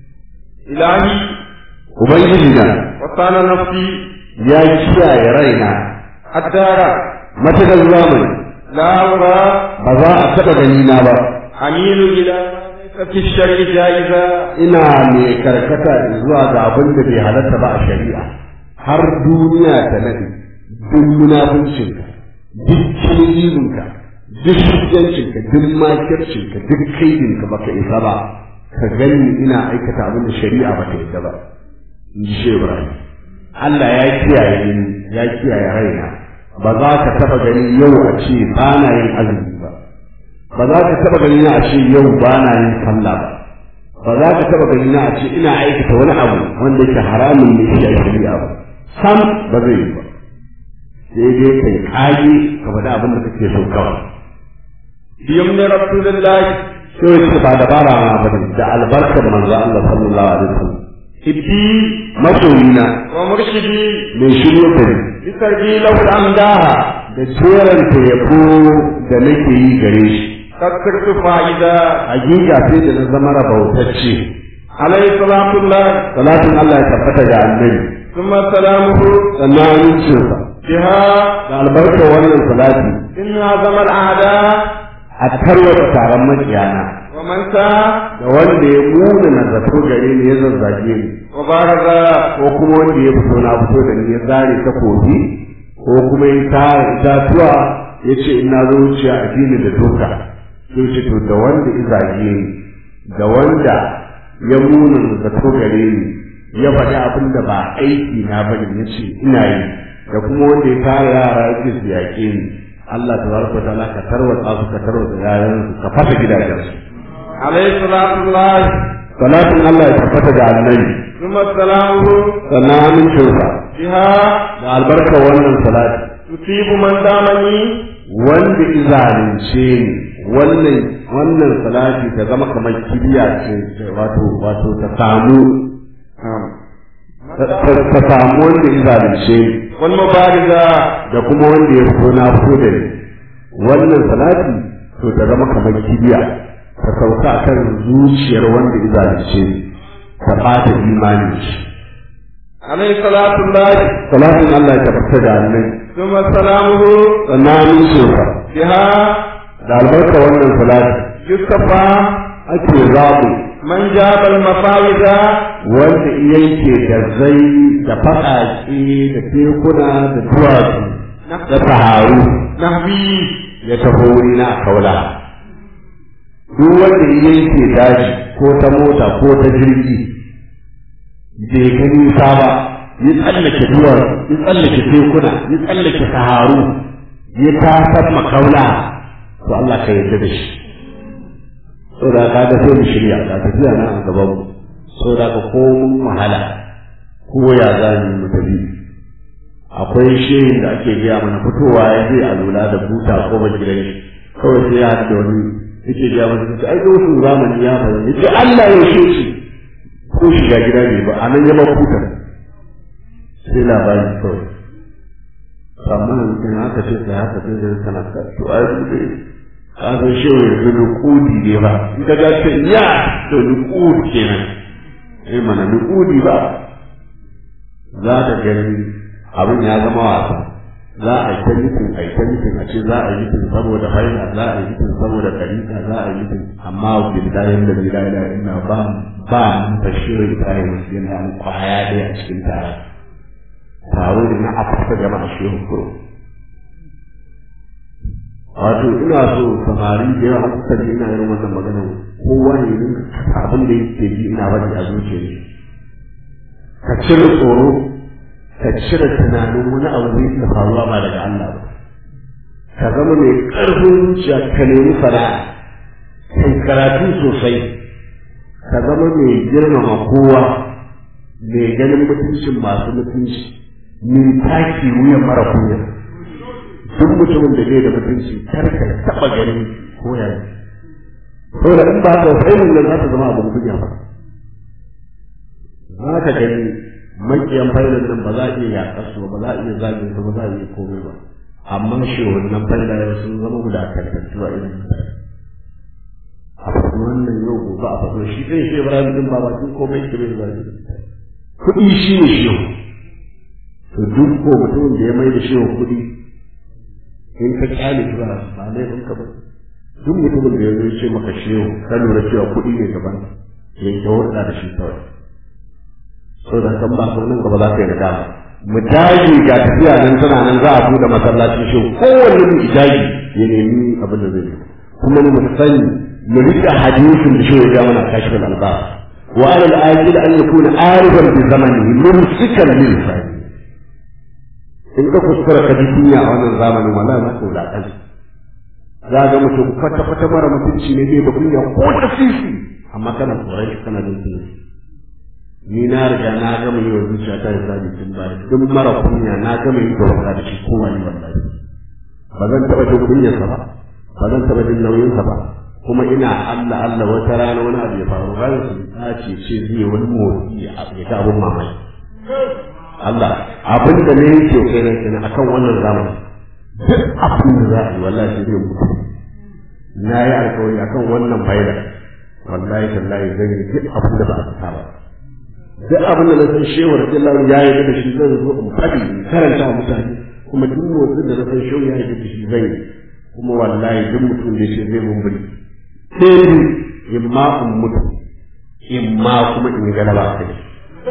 إلهي ubangiji na وصان نفسي ya kiyaye raina الدار matakar zamani لا أرى ba za a taɓa gani na ba أميل إلى ما ليس في الشرع جائزا ina mai karkata zuwa ga abin da bai halatta ba a shari'a har duniya ta nade duk munafuncinka duk kilizinka duk shiryancinka duk makircinka duk kaidinka baka isa ba ka gani ina aikata abin da shari'a ba ta yadda ba in ji shehu Ibrahim Allah ya kiyaye ni ya kiyaye raina ba za ka taba gani yau a ce ba na yin azumi ba ba za ka taba gani na a ce yau ba na yin sallah ba ba za ka taba gani na a ce ina aikata wani abu wanda yake haramun ne shi a shari'a ba sam ba zai yi ba sai dai kai kage ka faɗi abin da kake so kawai بيمن رسول الله sai ya ce ba dabara na ba ne da albarkar manzo Allah sallallahu alaihi wasallam حبي masoyina ومرشدي mai shirye da ni بسربي له الأمداح da jeranta yabo da nake yi gare shi قد صرت فائزا hakika sai da na zama rabautacce عليه صلاة الله salatin Allah ya tabbata ga annabi ثم سلامه sannan amincinsa بها da albarkar wannan salati إن عظم الأعداء a tarwata taron makiyana ومن ساء da wanda ya muna na zato gare ni ya zazzage ni وبارز ko kuma wanda ya fito na fito da ni ya zare ta kogi ko kuma ya tara itatuwa ya ce ina zo wuciya a dini da doka sai ce to da wanda ya zage ni da wanda ya muna na zato gare ni ya faɗi abin da ba aiki na bane ya ce ina yi da kuma wanda ya tara yara yake su yaƙe ni Allah tabaraka wa ta'ala ka tarwatsa su ka tarwatsa yayan su ka fasa gidajensu عليه صلاة الله salatin Allah ya tabbata ga annabi ثم سلامه sannan amincinsa بها da albarkar wannan salati تصيب من دامني wanda izalunce ni wannan wannan salati ta zama kamar kibiya ce wato wato ta samu ta ta samu wanda izalunce ni والمبارزة da kuma wanda ya fito na fito da ni wannan salati to ta zama kamar kibiya ta sauka kan zuciyar wanda izalunce ni ta bata imanin shi عليه صلاة الله salatin Allah ya tabbata da annabi ثم سلامه sannan amincinsa بها da albarka wannan salati يصطفى ake zaɓu من جاب المفاوز wanda yanke da zai da faɗaƙe da tekuna da duwatsu da saharu نهبي ya taho wurina a kaula duk wanda ya yanke daji ko ta mota ko ta jirgi bai ga nisa ba ya tsallake duwar ya tsallake tekuna ya tsallake saharu ya tasar makaula to Allah ka yarda da shi saboda ka ga sai mu shirya ka tafiya na a gaban mu saboda ka ko mun wahala ko ya za mu tafi akwai shehin da ake gaya mana fitowa ya zai a lura da buta ko ba gidan shi kawai sai ya haɗu da wani yake gaya masa ta ai wasu zamani ya faru yace Allah ya shi shi ko shiga gida ne ba a nan ya ba buta sai labari kawai amma in aka ce sai haka sai da kana ka to ai bude ka san shehu yanzu nukudi ne ba in ka ga ce ya to nukudi kenan eh mana nukudi ba za ka gani abin ya zama wasa za a yi ta nufin a yi ta nufin a ce za a yi nufin saboda haila za a yi nufin saboda karika za a yi nufin amma billahi da billahi da ina ba ba mun tashirin ibrahim yana an kwaya ɗaya a cikin tara taro da na afirka jama'a shehu kuro wato ina so samari da yawa kusa da ina irin wannan magana kowa ne yin abin da yake ji ina bari a zuciyar shi ka cire tsoro ka cire tunanin wani abu zai iya faruwa ba daga Allah ba ka zama mai ƙarfin zuciya ka nemi fara'a kai karatu sosai ka zama mai girmama kowa mai ganin mutuncin masu mutunci mai taki wuyan mara kunya duk mutumin da bai da mutunci kar ka taɓa ganin koya saboda in ba ka sai mun nan za ta zama abin kunya ba za ka gani makiyan failan nan ba za a iya yaƙar su ba za a iya zagin su ba za a iya komai ba amma shi wannan faila yau sun zama wulakantattu a irin a faɗi wannan yau gobe a faɗi shi ɗin shi Ibrahim din ba bakin komai ke bai zagi kuɗi shi ne shi to duk ko mutumin da ya mai da shi kuɗi in ka kyale shi ba ba laifin ka ba duk mutumin da ya zo ce maka shehu ka lura cewa kuɗi ne gaban ya yi hulɗa da shi kawai so da kan ba nan gaba za ka yi nadama mu dage ga tafiya nan tana nan za a buɗe masallacin shehu kowanne mu dage ya nemi abin da zai kuma mu sani mu rika hadisin da shehu ya mana kashfin albas wa ala al-ajil an yakuna arifan bi zamanihi mumsikan lil fani in ka kuskura ka ji kunya a wannan zamanin wallahi za ka wulaƙanta za ga mutum kwata-kwata mara mutunci ne bai da kunya ko ta sisi amma kana tsoron shi kana jin kunya ni na riga na gama yi wa zuciya ta hisabi tun baya duk mara kunya na gama yi da wasa da shi ko wani wallahi ba zan taɓa jin kunyarsa ba ba zan taɓa jin nauyinsa ba kuma ina Allah Allah wata rana wani abu ya faru har su ce ce zai wani motsi ya ga abun mamaki Allah abin da ne yake kai nan kenan akan wannan zamani duk abin da za a yi wallahi sai zai mutu na yi alkawari akan wannan faida wallahi tallahi zan yi duk abin da ba a fita ba duk abin da na san shehu radiyallahu ya yi da shi zan zo in faɗi in karanta wa mutane kuma duk motsin da na san shehu ya yi da shi zan yi kuma wallahi duk mutum da shi zai mumburi sai in ma in mutu in ma kuma in yi galaba a kai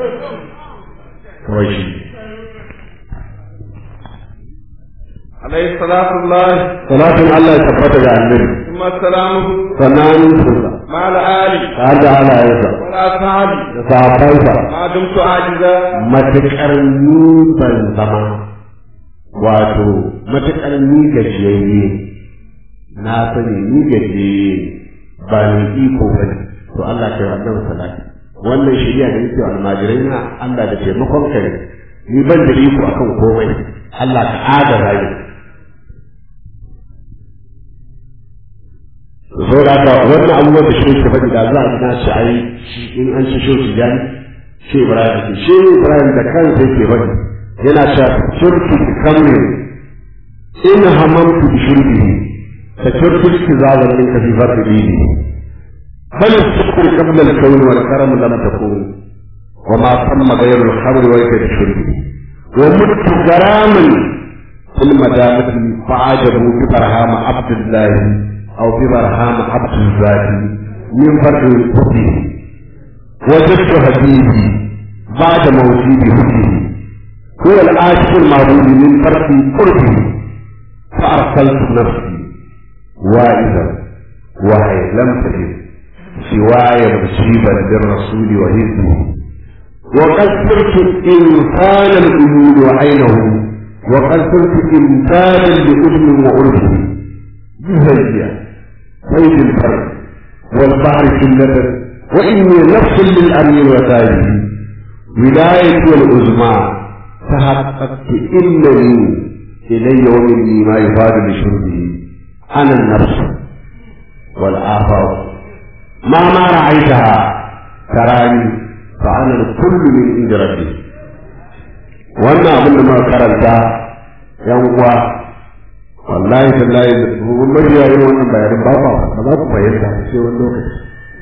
kawai shi عليه صلاة الله salatin Allah ya tabbata ga annabi ثم سلامه sannan sunsa مع الآل ta da halayensa والأصحاب da sahabbansa ما دمت عاجزا matuƙar ni ban zama wato matuƙar ni gajiyayye na sani ni gajiyayye ba ni iko ba ne to Allah ke wannan salati wannan shari'a da yake wa almajirai na Allah da taimakon ka ne ni ban da iko akan komai Allah ka adara ni so da haka wannan abubuwan da shi ke faɗi da za a gina shi a yi in an ci shi shi jani shi Ibrahim ce shi Ibrahim da kansa yake faɗi yana cewa shirki kamri in hamamtu bi shirki ta shirki ki zalan min ka fi fadli bal shukr qabla al-kawn wal karam lam takun wa ma tamma ghayr al-khamr wa yakad shirki wa mutu garaman fil madamati fa'ajabu bi barham abdullah aw bi barham abdul min fadli al-qudsi وجدت حبيبي بعد موتي بحبه هو العاشق المعبود من فرق قربه فأرسلت نفسي وائزا وهي لم تجد سواي مجيبا للرسول وهزه وقد صرت إنسان الأمور وعينه وقد صرت إنسانا لأذن وعرفه جهية سيد الفرد والبحر كلة وإني نفس للأمير وسائله ولاية العظمى تحققت إنني إلي ومني ما يفاد لشربه أنا النفس والآخر ما ما رأيتها تراني فأنا الكل من عند ربي wannan abin da muka karanta yan uwa wallahi tallahi mun majiya yin wannan bayanin ba ba ba za ku fahimta sai wani lokaci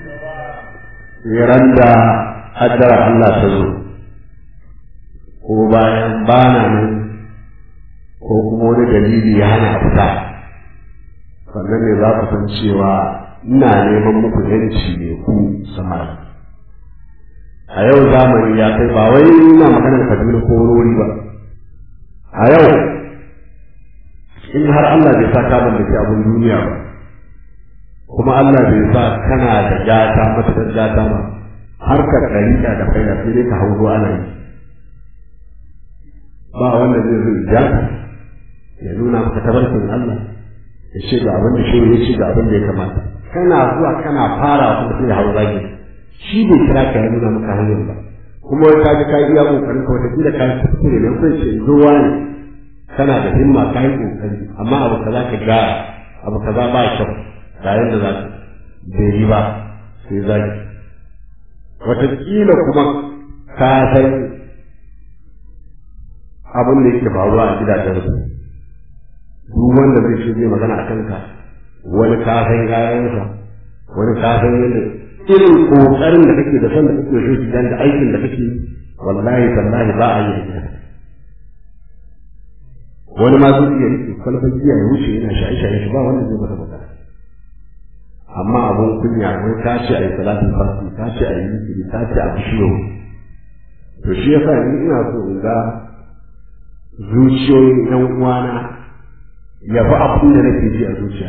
ran da haddara Allah ta zo ko bayan bana nan ko kuma wani dalili ya hana fita sannan ne za ku san cewa ina neman muku yanci ne ku samari a yau zamani ya kai ba wai ina maganar kaduna ko wani wuri ba a yau in har Allah bai sa ka mallaki abin duniya ba kuma Allah bai sa kana da gata matuƙar gata ba harkar ɗariƙa da faida sai dai ka hau ana yi ba wanda zai zo ja ya nuna maka tabarkin Allah ya ce ga abin da shi ya ce ga abin da ya kamata kana zuwa kana fara kuma sai ya hau zagi shi bai kira ka ya nuna maka hanyar ba kuma wai ka ji ka iya kokarin ka wata ka yi kuskure ne kai ce zuwa ne kana da himma ka yi kokari amma abu kaza ka ga abu kaza ba kyau ga yadda za ka bai yi ba sai zagi wataƙila kuma ka san abin da yake faruwa a gidajen su duk wanda zai ce zai magana a kanka wani kafin gayansa wani kafin yadda irin kokarin da kake da son da kake so gidan da aikin da kake wallahi tallahi ba a yi da wani ma zai iya rike kwalfan giya ya wuce yana shaye-shaye shi ba wanda zai masa magana amma abun kunya wai ka ce a yi salatin farki ka ce a yi zikiri ka ce a bishiyo to shi yasa ni ina so in ga zuciyoyin yan uwana ya fi abin da nake ji a zuciya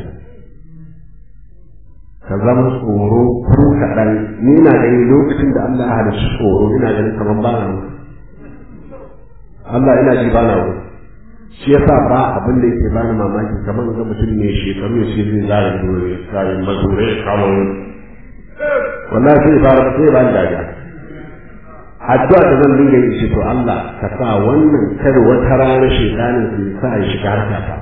ka zama tsoro ko kaɗan ni na gani lokacin da Allah ya halicci tsoro ina ganin kamar ba na Allah ina ji ba na wuri shi yasa ba abin da yake bani mamaki kamar ga mutum ne shekaru ya ce zai zara dore zara mazure ya kawo wallahi sai fara sai ba da dariya addu'a da zan dinga yi ce to Allah ka sa wannan kar wata rana shekanin su sa ya shiga harkata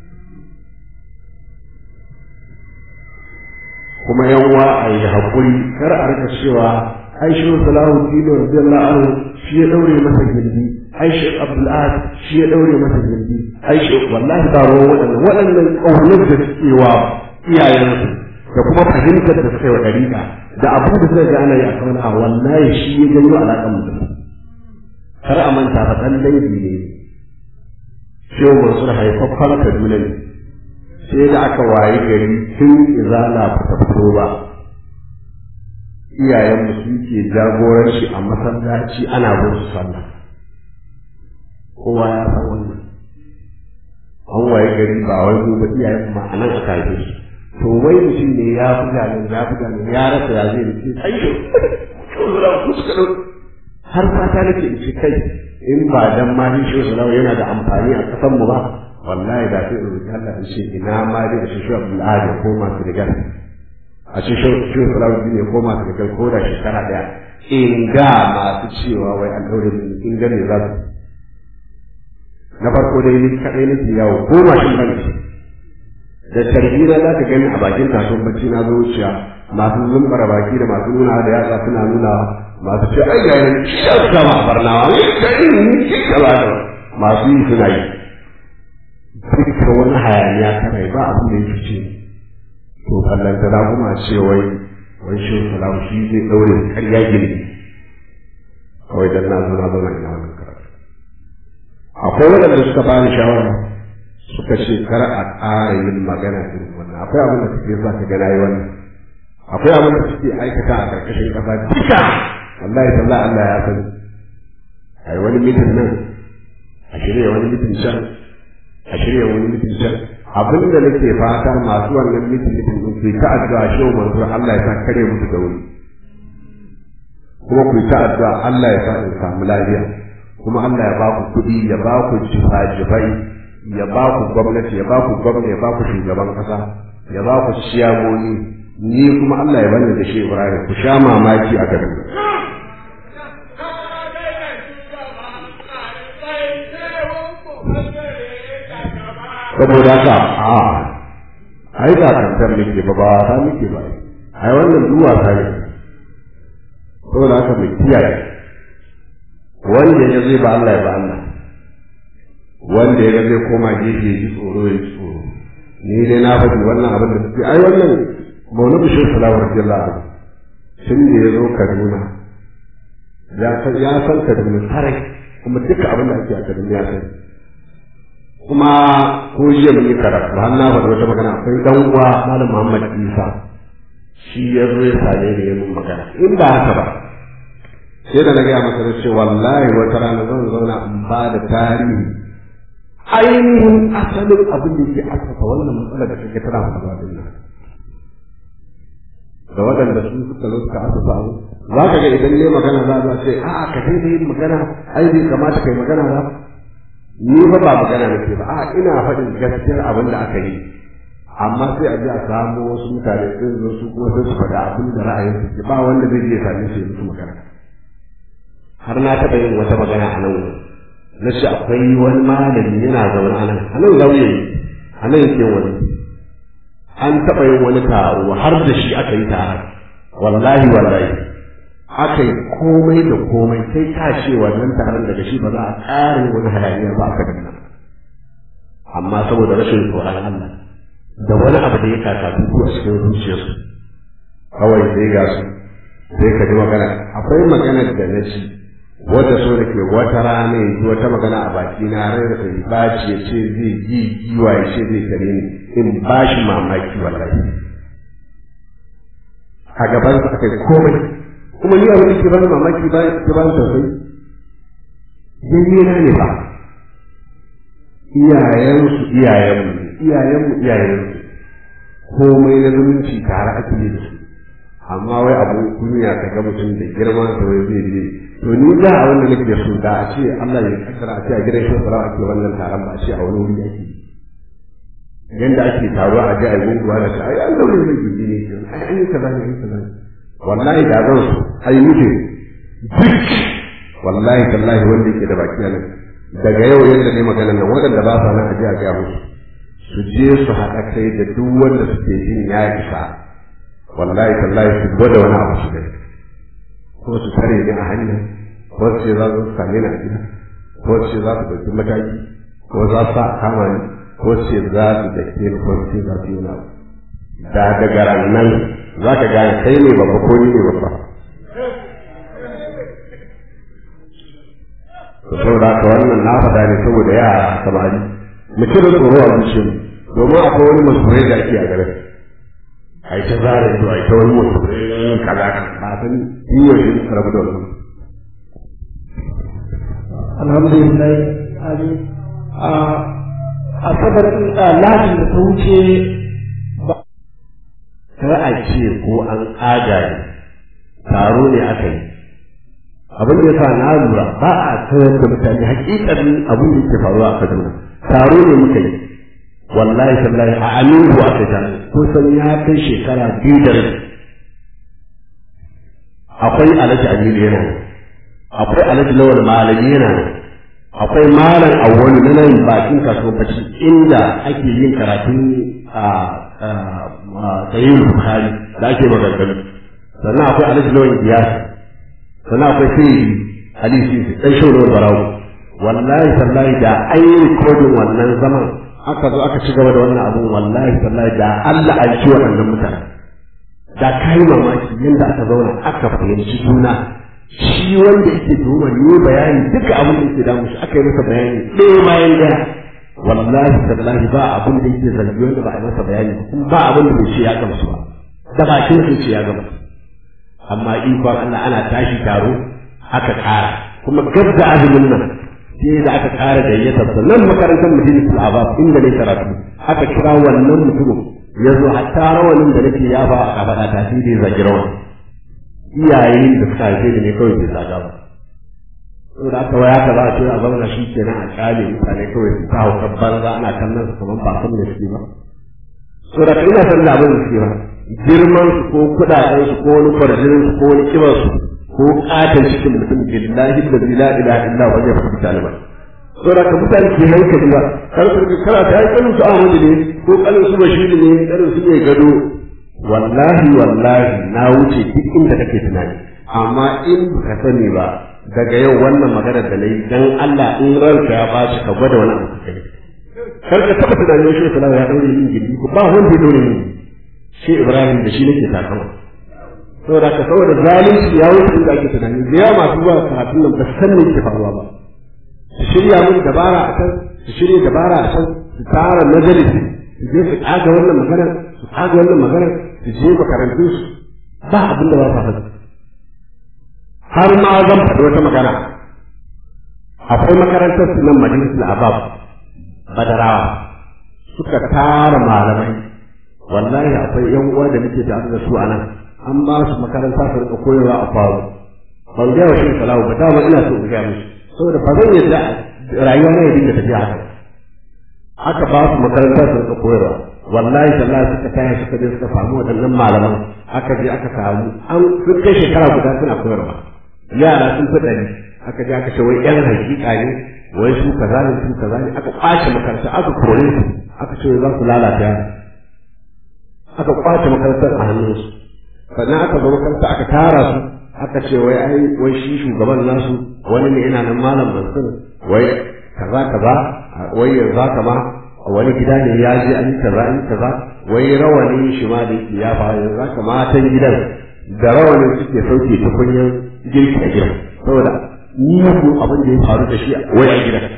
kuma yanwa a yi haƙuri kar a rika cewa ai shi salahu dino radiyallahu anhu shi ya daure masa gindi ai shi abdul ahad shi ya daure masa gindi ai shi wallahi ba ruwan waɗannan waɗannan ƙaunar da suke wa iyayensu da kuma fahimtar da suka yi wa ɗariƙa da abu da suka ga ana yi a kauna wallahi shi ya janyo alaƙar mutum kar a manta fa ɗan dangi ne shehu mansur haifaffar kaduna ne sai da aka wayi gari tun izala ba ta fito ba iyayenmu suke jagoranci a masallaci ana bin su sallah kowa ya san wannan an waye gari ba wai mu ba iyayen ma anan aka haife su to wai mutum ne ya buga ne ya buga ne ya rasa ya zai rike ayyo shuzura ku suka dau har fata nake in ce kai in ba dan ma ni shuzura yana da amfani a kasan mu ba wallahi da sai in roki Allah in ce ina ma dai da shi Abdul Ahad ko masu rigar a ce shi shuzura ne ko masu rigar ko da shekara daya in ga masu cewa wai an daure in ga ne za su na farko dai ni kadai nake yawo ko mashin ban da tarbiyya za ka gani a bakin kasuwan bacci na zuciya masu zumbara baki da masu nuna da yatsa suna nuna masu ce ai yayin shi ya sama barnawa ne kai ni ki kala da masu yi suna yi duka wani hayaniya ta rai ba abin da yake ce to kallon ta kuma ce wai wai shi salamu shi zai daure karya gini kawai dan na zo na zama ina wannan karatu akwai waɗanda suka bani shawara suka ce kar a ƙara yin magana irin wannan akwai abin da suke sa ka gana yi wannan akwai abin da suke aikata a ƙarƙashin ƙasa duka wallahi sallah Allah ya sani ai wani mitin nan a shirya wani mitin can a shirya wani mitin can abin da nake fata masu wannan mitin mitin din su ta addu'a shi wa manzur Allah ya sa kare musu da wuri kuma ku yi ta addu'a Allah ya sa in samu lafiya kuma Allah ya ba ku kuɗi ya ba ku jifa-jifai ya ba ku gwamnati ya ba ku gwamnati ya ba ku shugaban ƙasa ya ba ku ciyamoni ni kuma Allah ya bani da shi Ibrahim ku sha mamaki a garin saboda haka a ai ba kantar muke ba ba ta muke ba ai wannan duwa ta ne saboda haka mu kiyaye wanda ya zai ba Allah ya ba Allah wanda ya zai koma gefe ya ji tsoro ya ji tsoro ni dai na faɗi wannan abin da suke ai wannan mauna bishir salawar jalla tun da ya zo Kaduna ya san ya san Kaduna sarai kuma duka abin da ake a Kaduna ya sani kuma ko jiya mun yi karatu har na faɗi wata magana akwai dan uwa malam Muhammad Isa shi ya zo ya same ni ya mun magana in ba haka ba sai da na gaya masa na ce wallahi wata rana zan zauna in ba da tarihi ainihin asalin abin da ke asasa wannan matsalar da kake tana faruwa din nan da waɗanda su suka zo suka asasa abu za ka ga idan ne magana za a ce a'a ka daina yin magana ai bai kamata kai magana ba ni ba ba magana nake ba a ina faɗin gaskiyar abin da aka yi amma sai a ji a samu wasu mutane sun zo su kuma sai su faɗa abin da ra'ayin su ba wanda zai je same su musu magana har na taɓa yin wata magana a nan na ce akwai wani malami yana zaune a nan a nan lauye a nan yake wani an taɓa yin wani taro har da shi aka yi taron wallahi wallahi aka yi komai da komai sai ta ce wannan taron daga shi ba za a ƙare wani hayaniya ba aka dinga amma saboda rashin tsoron Allah da wani abu da ya kaka duku a cikin zuciyarsu kawai sai ga su sai ka ji magana akwai magana da na ci wata so da ke wata rana ya ji wata magana a baki na rai da kai ba ce ya ce zai yi giwa ya ce zai kare ni in ba shi mamaki wallahi a gaban sa aka yi komai kuma ni abin da ke bani mamaki ba ke bani tausayi yayi na ne ba iyayensu iyayenmu iyayenmu iyayensu komai na zumunci tare ake yi da su amma wai abu duniya ka ga mutum da girma da wai zai je to ni da a wanda nake so da a ce Allah ya kaddara a ce a gidan shi fara ake wannan taron ba a ce a wani wuri ake yanda ake taro a ji a yi gunguwa da shi ai Allah ne zai gindi ne ai an yi kaza ne an yi kaza wallahi da zan so ai mutum duk wallahi tallahi wanda yake da baki nan daga yau yadda ne magana nan waɗanda ba sa nan a ji a ga musu su je su haɗa kai da duk wanda suke jin ya isa wallahi tallahi su gwada wani abu su gani ko su tare ni a hanya ko su ce za su same ni a gida ko su ce za su ɗauki mataki ko za su a kama ni ko su ce za su da ke ni ko su ce za su yi wani da daga nan za ka gane kai ne babba ko ni ne babba saboda haka wannan na faɗa ne saboda yara samari mu cire tsoro a zuciyarmu domin akwai wani musulmai da ake a garin ai ta zara ido ai ta wani musulmai kaza ba san yi wa shi rabu da wannan alhamdulillah ali a asabar lahadin da ta wuce kar a ce ko an ƙaga ne taro ne aka yi abin da yasa na lura ba a sanar da mutane hakikanin abin da yake faruwa a Kaduna taro ne muka yi wallahi tallahi a aminu aka ta kusan ya kai shekara biyu da rabi akwai alhaji aminu yana nan akwai alhaji lawal malami yana nan akwai malam awwalu na nan bakin kasuwar bacci inda ake yin karatun a sayin bukhari da ake maganganu sannan akwai alhaji lawal biyar sannan akwai sai ali sisi dan shaunar barawo wallahi tallahi da an yi rikodin wannan zaman aka zo aka ci gaba da wannan abun wallahi tallahi da Allah an ci waɗannan mutane da kai mamaki yadda aka zauna aka fahimci juna shi wanda yake tuhumar yi bayani duka abin da yake damu shi aka yi masa bayani ɗaya bayan ɗaya wallahi tallahi ba abin da yake zargi wanda ba a masa bayani kuma ba abin da bai ce ya gamsu ba da bakin sai ce ya gamsu amma ikon Allah ana tashi taro aka ƙara kuma gab da azumin nan sai da aka ƙara gayyatar sa nan makarantar madinatul abab inda ne karatu aka kira wannan mutumin ya zo hatta rawanin da nake ya ba a kafaɗa ta sai da ya zagi rawan iyayen da suka haife ni ne kawai bai zaga ba saboda aka waya ka za a ce a zauna shi kenan a kyale mutane kawai su ta hauka banza ana kallon su kamar ba san da suke ba saboda ka ina san da abin da suke ba girman su ko kudaden su ko wani kwarjinin su ko wani kibar su ko katon cikin mutum billahi da la ilaha illa wa zai fi taliban saboda ka mutane ke hankali ba kar su kana ta yi kanin su Ahmadu ne ko kanin su Bashir ne kanin su mai gado wallahi wallahi na wuce duk inda kake tunani amma in ka sani ba daga yau wannan magana da nayi dan Allah in ranka ya bashi ka gwada wani abu kai kar ka taba tunanin shi sallallahu ya daure yin gidi ko ba wanda ya daure ni shi Ibrahim da shi nake takama saboda ka saboda zalunci ya wuce inda ake tunani da yawa masu zuwa karatun nan ba san me yake faruwa ba su shirya mun dabara a can su shirya dabara a can su tara majalisi su je su kaga wannan maganar su kaga wannan maganar su je makarantun su ba abin da ba sa faɗi har ma zan faɗi wata magana akwai makarantar su nan majalisul abab badarawa suka tara malamai wallahi akwai yan uwa da nake tare da su a nan an ba su makaranta su rika koyarwa a faru ban ga wa shi salawu ba dama ina so in ga musu saboda ba zan yadda rayuwa na ya dinga tafiya haka aka ba su makaranta su rika koyarwa wallahi tallahi suka taya suka je suka samu waɗannan malaman aka je aka samu an sun kai shekara guda suna koyarwa yara sun fi ɗari aka je aka ce wai yan hakika ne wai su kaza ne su kaza ne aka kwace makaranta aka kore su aka ce za su lalata yara aka kwace makarantar a hannunsu sannan aka zo makaranta aka tara su aka ce wai ai wai shi shugaban nasu wani ne ina nan malam mansur wai kaza kaza wai yanzu haka ma wani gida ne ya je an yi kaza an yi kaza wai rawanin shi ma da yake ya fara yanzu haka matan gidan da rawanin suke sauke tukunyan girki a gidan saboda ni ku abin da ya faru da shi wai a gidan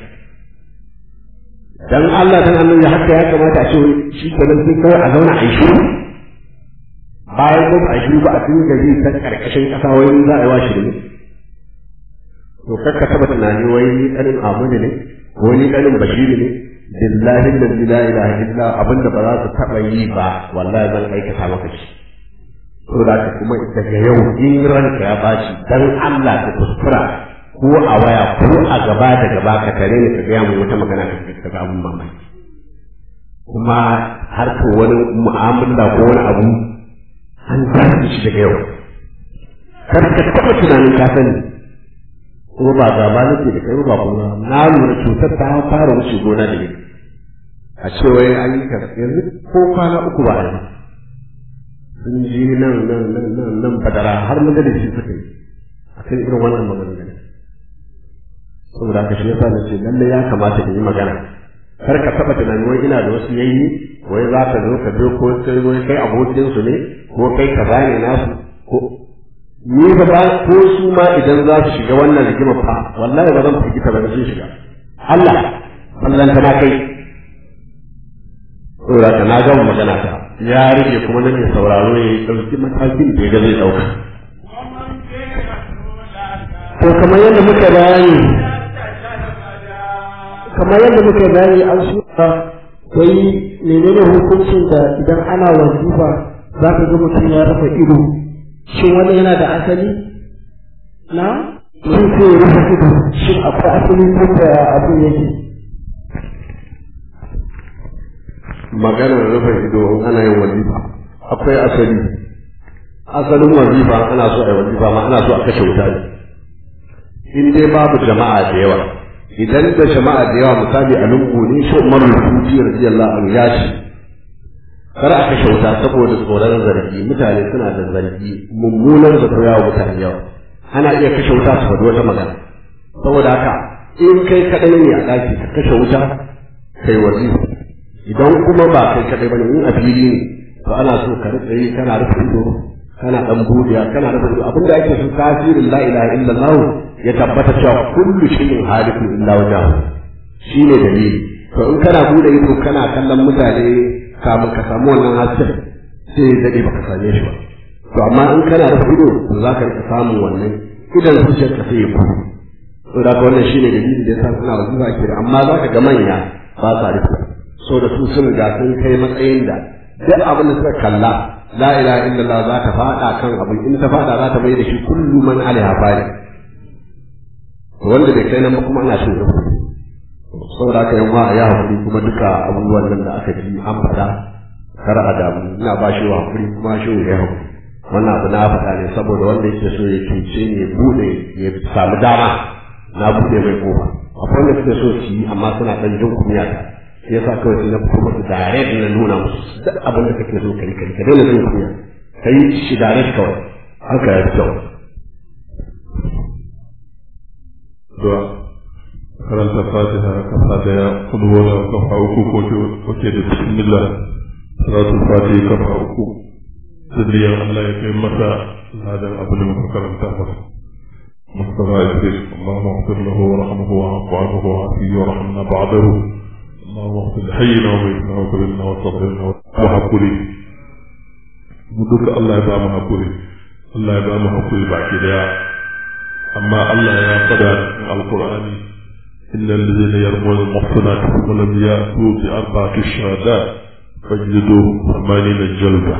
dan Allah dan annabi haka ya kamata a ce shi kenan sai kawai a zauna a yi shiru bayan ko a shiru ba a cikin gari ta karkashin kasa wai za a yi wa shiru to kakka taba tunani wai ni kanin Ahmadu ne ko ni kanin Bashiru ne billahi da la ilaha illa abinda ba za su taba yi ba wallahi zan aikata maka shi to da ka kuma daga yau in ranka ya bashi dan Allah ka kuskura ko a waya ko a gaba da gaba ka tare ni ka gaya mu wata magana ka ga abun mamaki kuma har ko wani mu'amala ko wani abu an zafi shi daga yau kar ka taɓa tunanin ka sani kuma ba gaba nake da kai ba kuma na lura cutar ta fara wuce gona da ni a ce wai an yi kaza yanzu ko kwana uku ba a yi sun ji nan nan nan nan nan badara har majalisi suka yi a kan irin wannan magana saboda haka shi yasa na ce lalle ya kamata in yi magana kar ka taba tunani wai ina da wasu yayi wai za ka zo ka zo ko sai wai kai abokin su ne ko kai ka ne nasu ko ni ba ba ko su ma idan za su shiga wannan rigima fa wallahi ba zan firgita ba sun shiga Allah Allah ta na kai saboda ka na gama magana ta ya rike kuma na mai sauraro ya yi ɗauki matakin da ya ga zai ɗauka to kamar yadda muka bayani kamar yadda muka bayani an shuka wai menene hukuncin da idan ana wazifa za ka ga mutum ya rufe ido shin wannan yana da asali na shin sai ya rufe ido shin akwai asali ko da abu yake maganar rufe ido in ana yin wazifa akwai asali asalin wazifa ana so a yi wazifa ma ana so a kashe wuta ne in dai babu jama'a da yawa idan da jama'a da yawa misali a lungu ne shi umar rufuti radiyallahu anhu ya ce kar a kashe wuta saboda tsoron zargi mutane suna da zargi mummunan zato yawa mutane yawa ana iya kashe wuta su faɗi wata magana saboda haka in kai kaɗai ne a ɗaki ka kashe wuta kai wazifa idan kuma ba kai kaɗai bane in a fili ne to ana so ka rika yi kana rufe ido kana dan budiya kana rufe ido abinda ake so tasirin la ilaha illallah ya tabbata cewa kullu shay'in halikun illa wajhahu shine dalili to in kana bude ido kana kallon mutane kamun ka samu wannan hasken sai dade baka same shi ba to amma in kana rufe ido to za ka rika samun wannan idan zuciyar ka sai ya buɗe to da wannan shine dalili da yasa suna wajiba ke amma za ka ga manya ba sa rufe so da su sun ga sun kai matsayin da duk abin da suka kalla la ilaha illallah za ta fada kan abu in ta fada za ta mai da shi kullu man alaiha fani wanda bai kai nan ba kuma ana shin rubu saboda haka yan ya hakuri kuma duka abubuwan nan da aka ji an faɗa kar a damu ina ba shi wa hakuri kuma shi ya hakuri wannan abu na faɗa ne saboda wanda yake so ya cuce ne bude ya samu dama na bude mai kofa akwai wanda suke so su yi amma suna ɗan jin kunya ta shi yasa kawai sai na fito musu direct na nuna musu duk abin da kake so kai kai ka daina jin kunya kai shi direct kawai haka ya fi kyau Dua karanta fatiha kafa daya kudu wala kafa uku ko ke da bismillah salatul fatiha kafa uku sirriyar Allah ya kai masa ladan abin da muka karanta masa مصطفى إدريس اللهم اغفر له ورحمه وعفو عنه وعافيه ورحمنا بعده اللهم اغفر لحينا وميتنا وكبرنا وصغرنا وحقولي مدوك الله يبقى محقولي الله يبقى محقولي بعد كده أما الله يا قدر القرآن إلا الذين يرمون المحصنات ولم يأتوا بأربعة شهادات فاجلدوهم ثمانين جلدة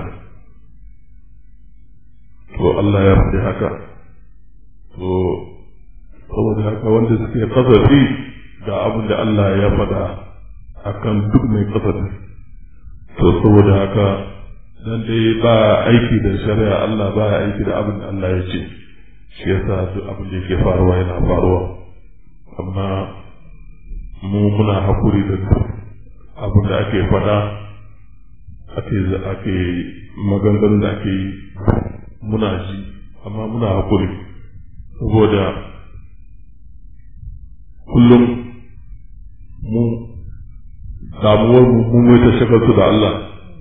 والله يرضي هكا to saboda haka wanda suke kasafi ga abin da Allah ya faɗa akan duk mai kasafi to saboda haka dan dai ba aiki da shari'a Allah ba aiki da abin da Allah ya ce shi yasa duk abin da yake faruwa yana faruwa amma mu muna hakuri da duk abin da ake faɗa ake ake maganganun da ake yi muna ji amma muna hakuri saboda kullum mu damuwar mu mu ta shagaltu da Allah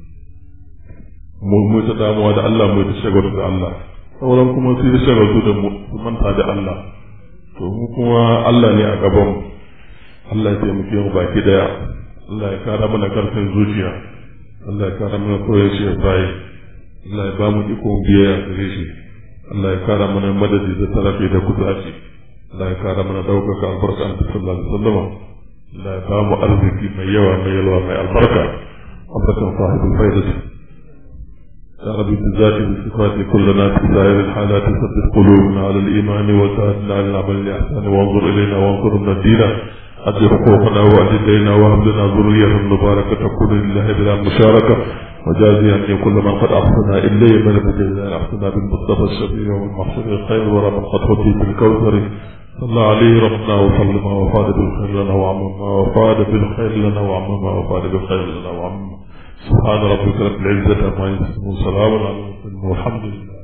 mu mu ta damuwa da Allah mu ta shagaltu da Allah sauran kuma sai da shagaltu da mu su manta da Allah to mu kuma Allah ne a gaban Allah ya taimake mu baki daya Allah ya kara mana karfin zuciya Allah ya kara mana koyar shi ya bayi Allah ya ba mu iko biyayya gare shi Allah ya kara mana madadi da tarafi da kuzaci Allah ya kara mana daukaka albarka an sallallahu alaihi wasallam Allah ya ba mu arziki mai yawa mai yalwa mai albarka albarkan sahibul faidati يا رب بذاتي بصفاتي كلنا في سائر الحالات ثبت قلوبنا على الايمان وساعدنا على العمل الاحسان وانظر الينا وانصر من الدين أدي حقوقنا وأدي دينا وهب لنا ذرية مباركة تكون لله بلا مشاركة وجازي أن كل من قد أحسن إليه من بجزاء أحسن بالمصطفى الشفيع والمحسن الخير ورب قد هدي بالكوثر صلى عليه ربنا وسلم وفاد بالخير لنا وعمما وفاد بالخير لنا وعمما وفاد بالخير لنا وعمما سبحان ربك رب العزة عما يصفون وسلام على المرسلين والحمد لله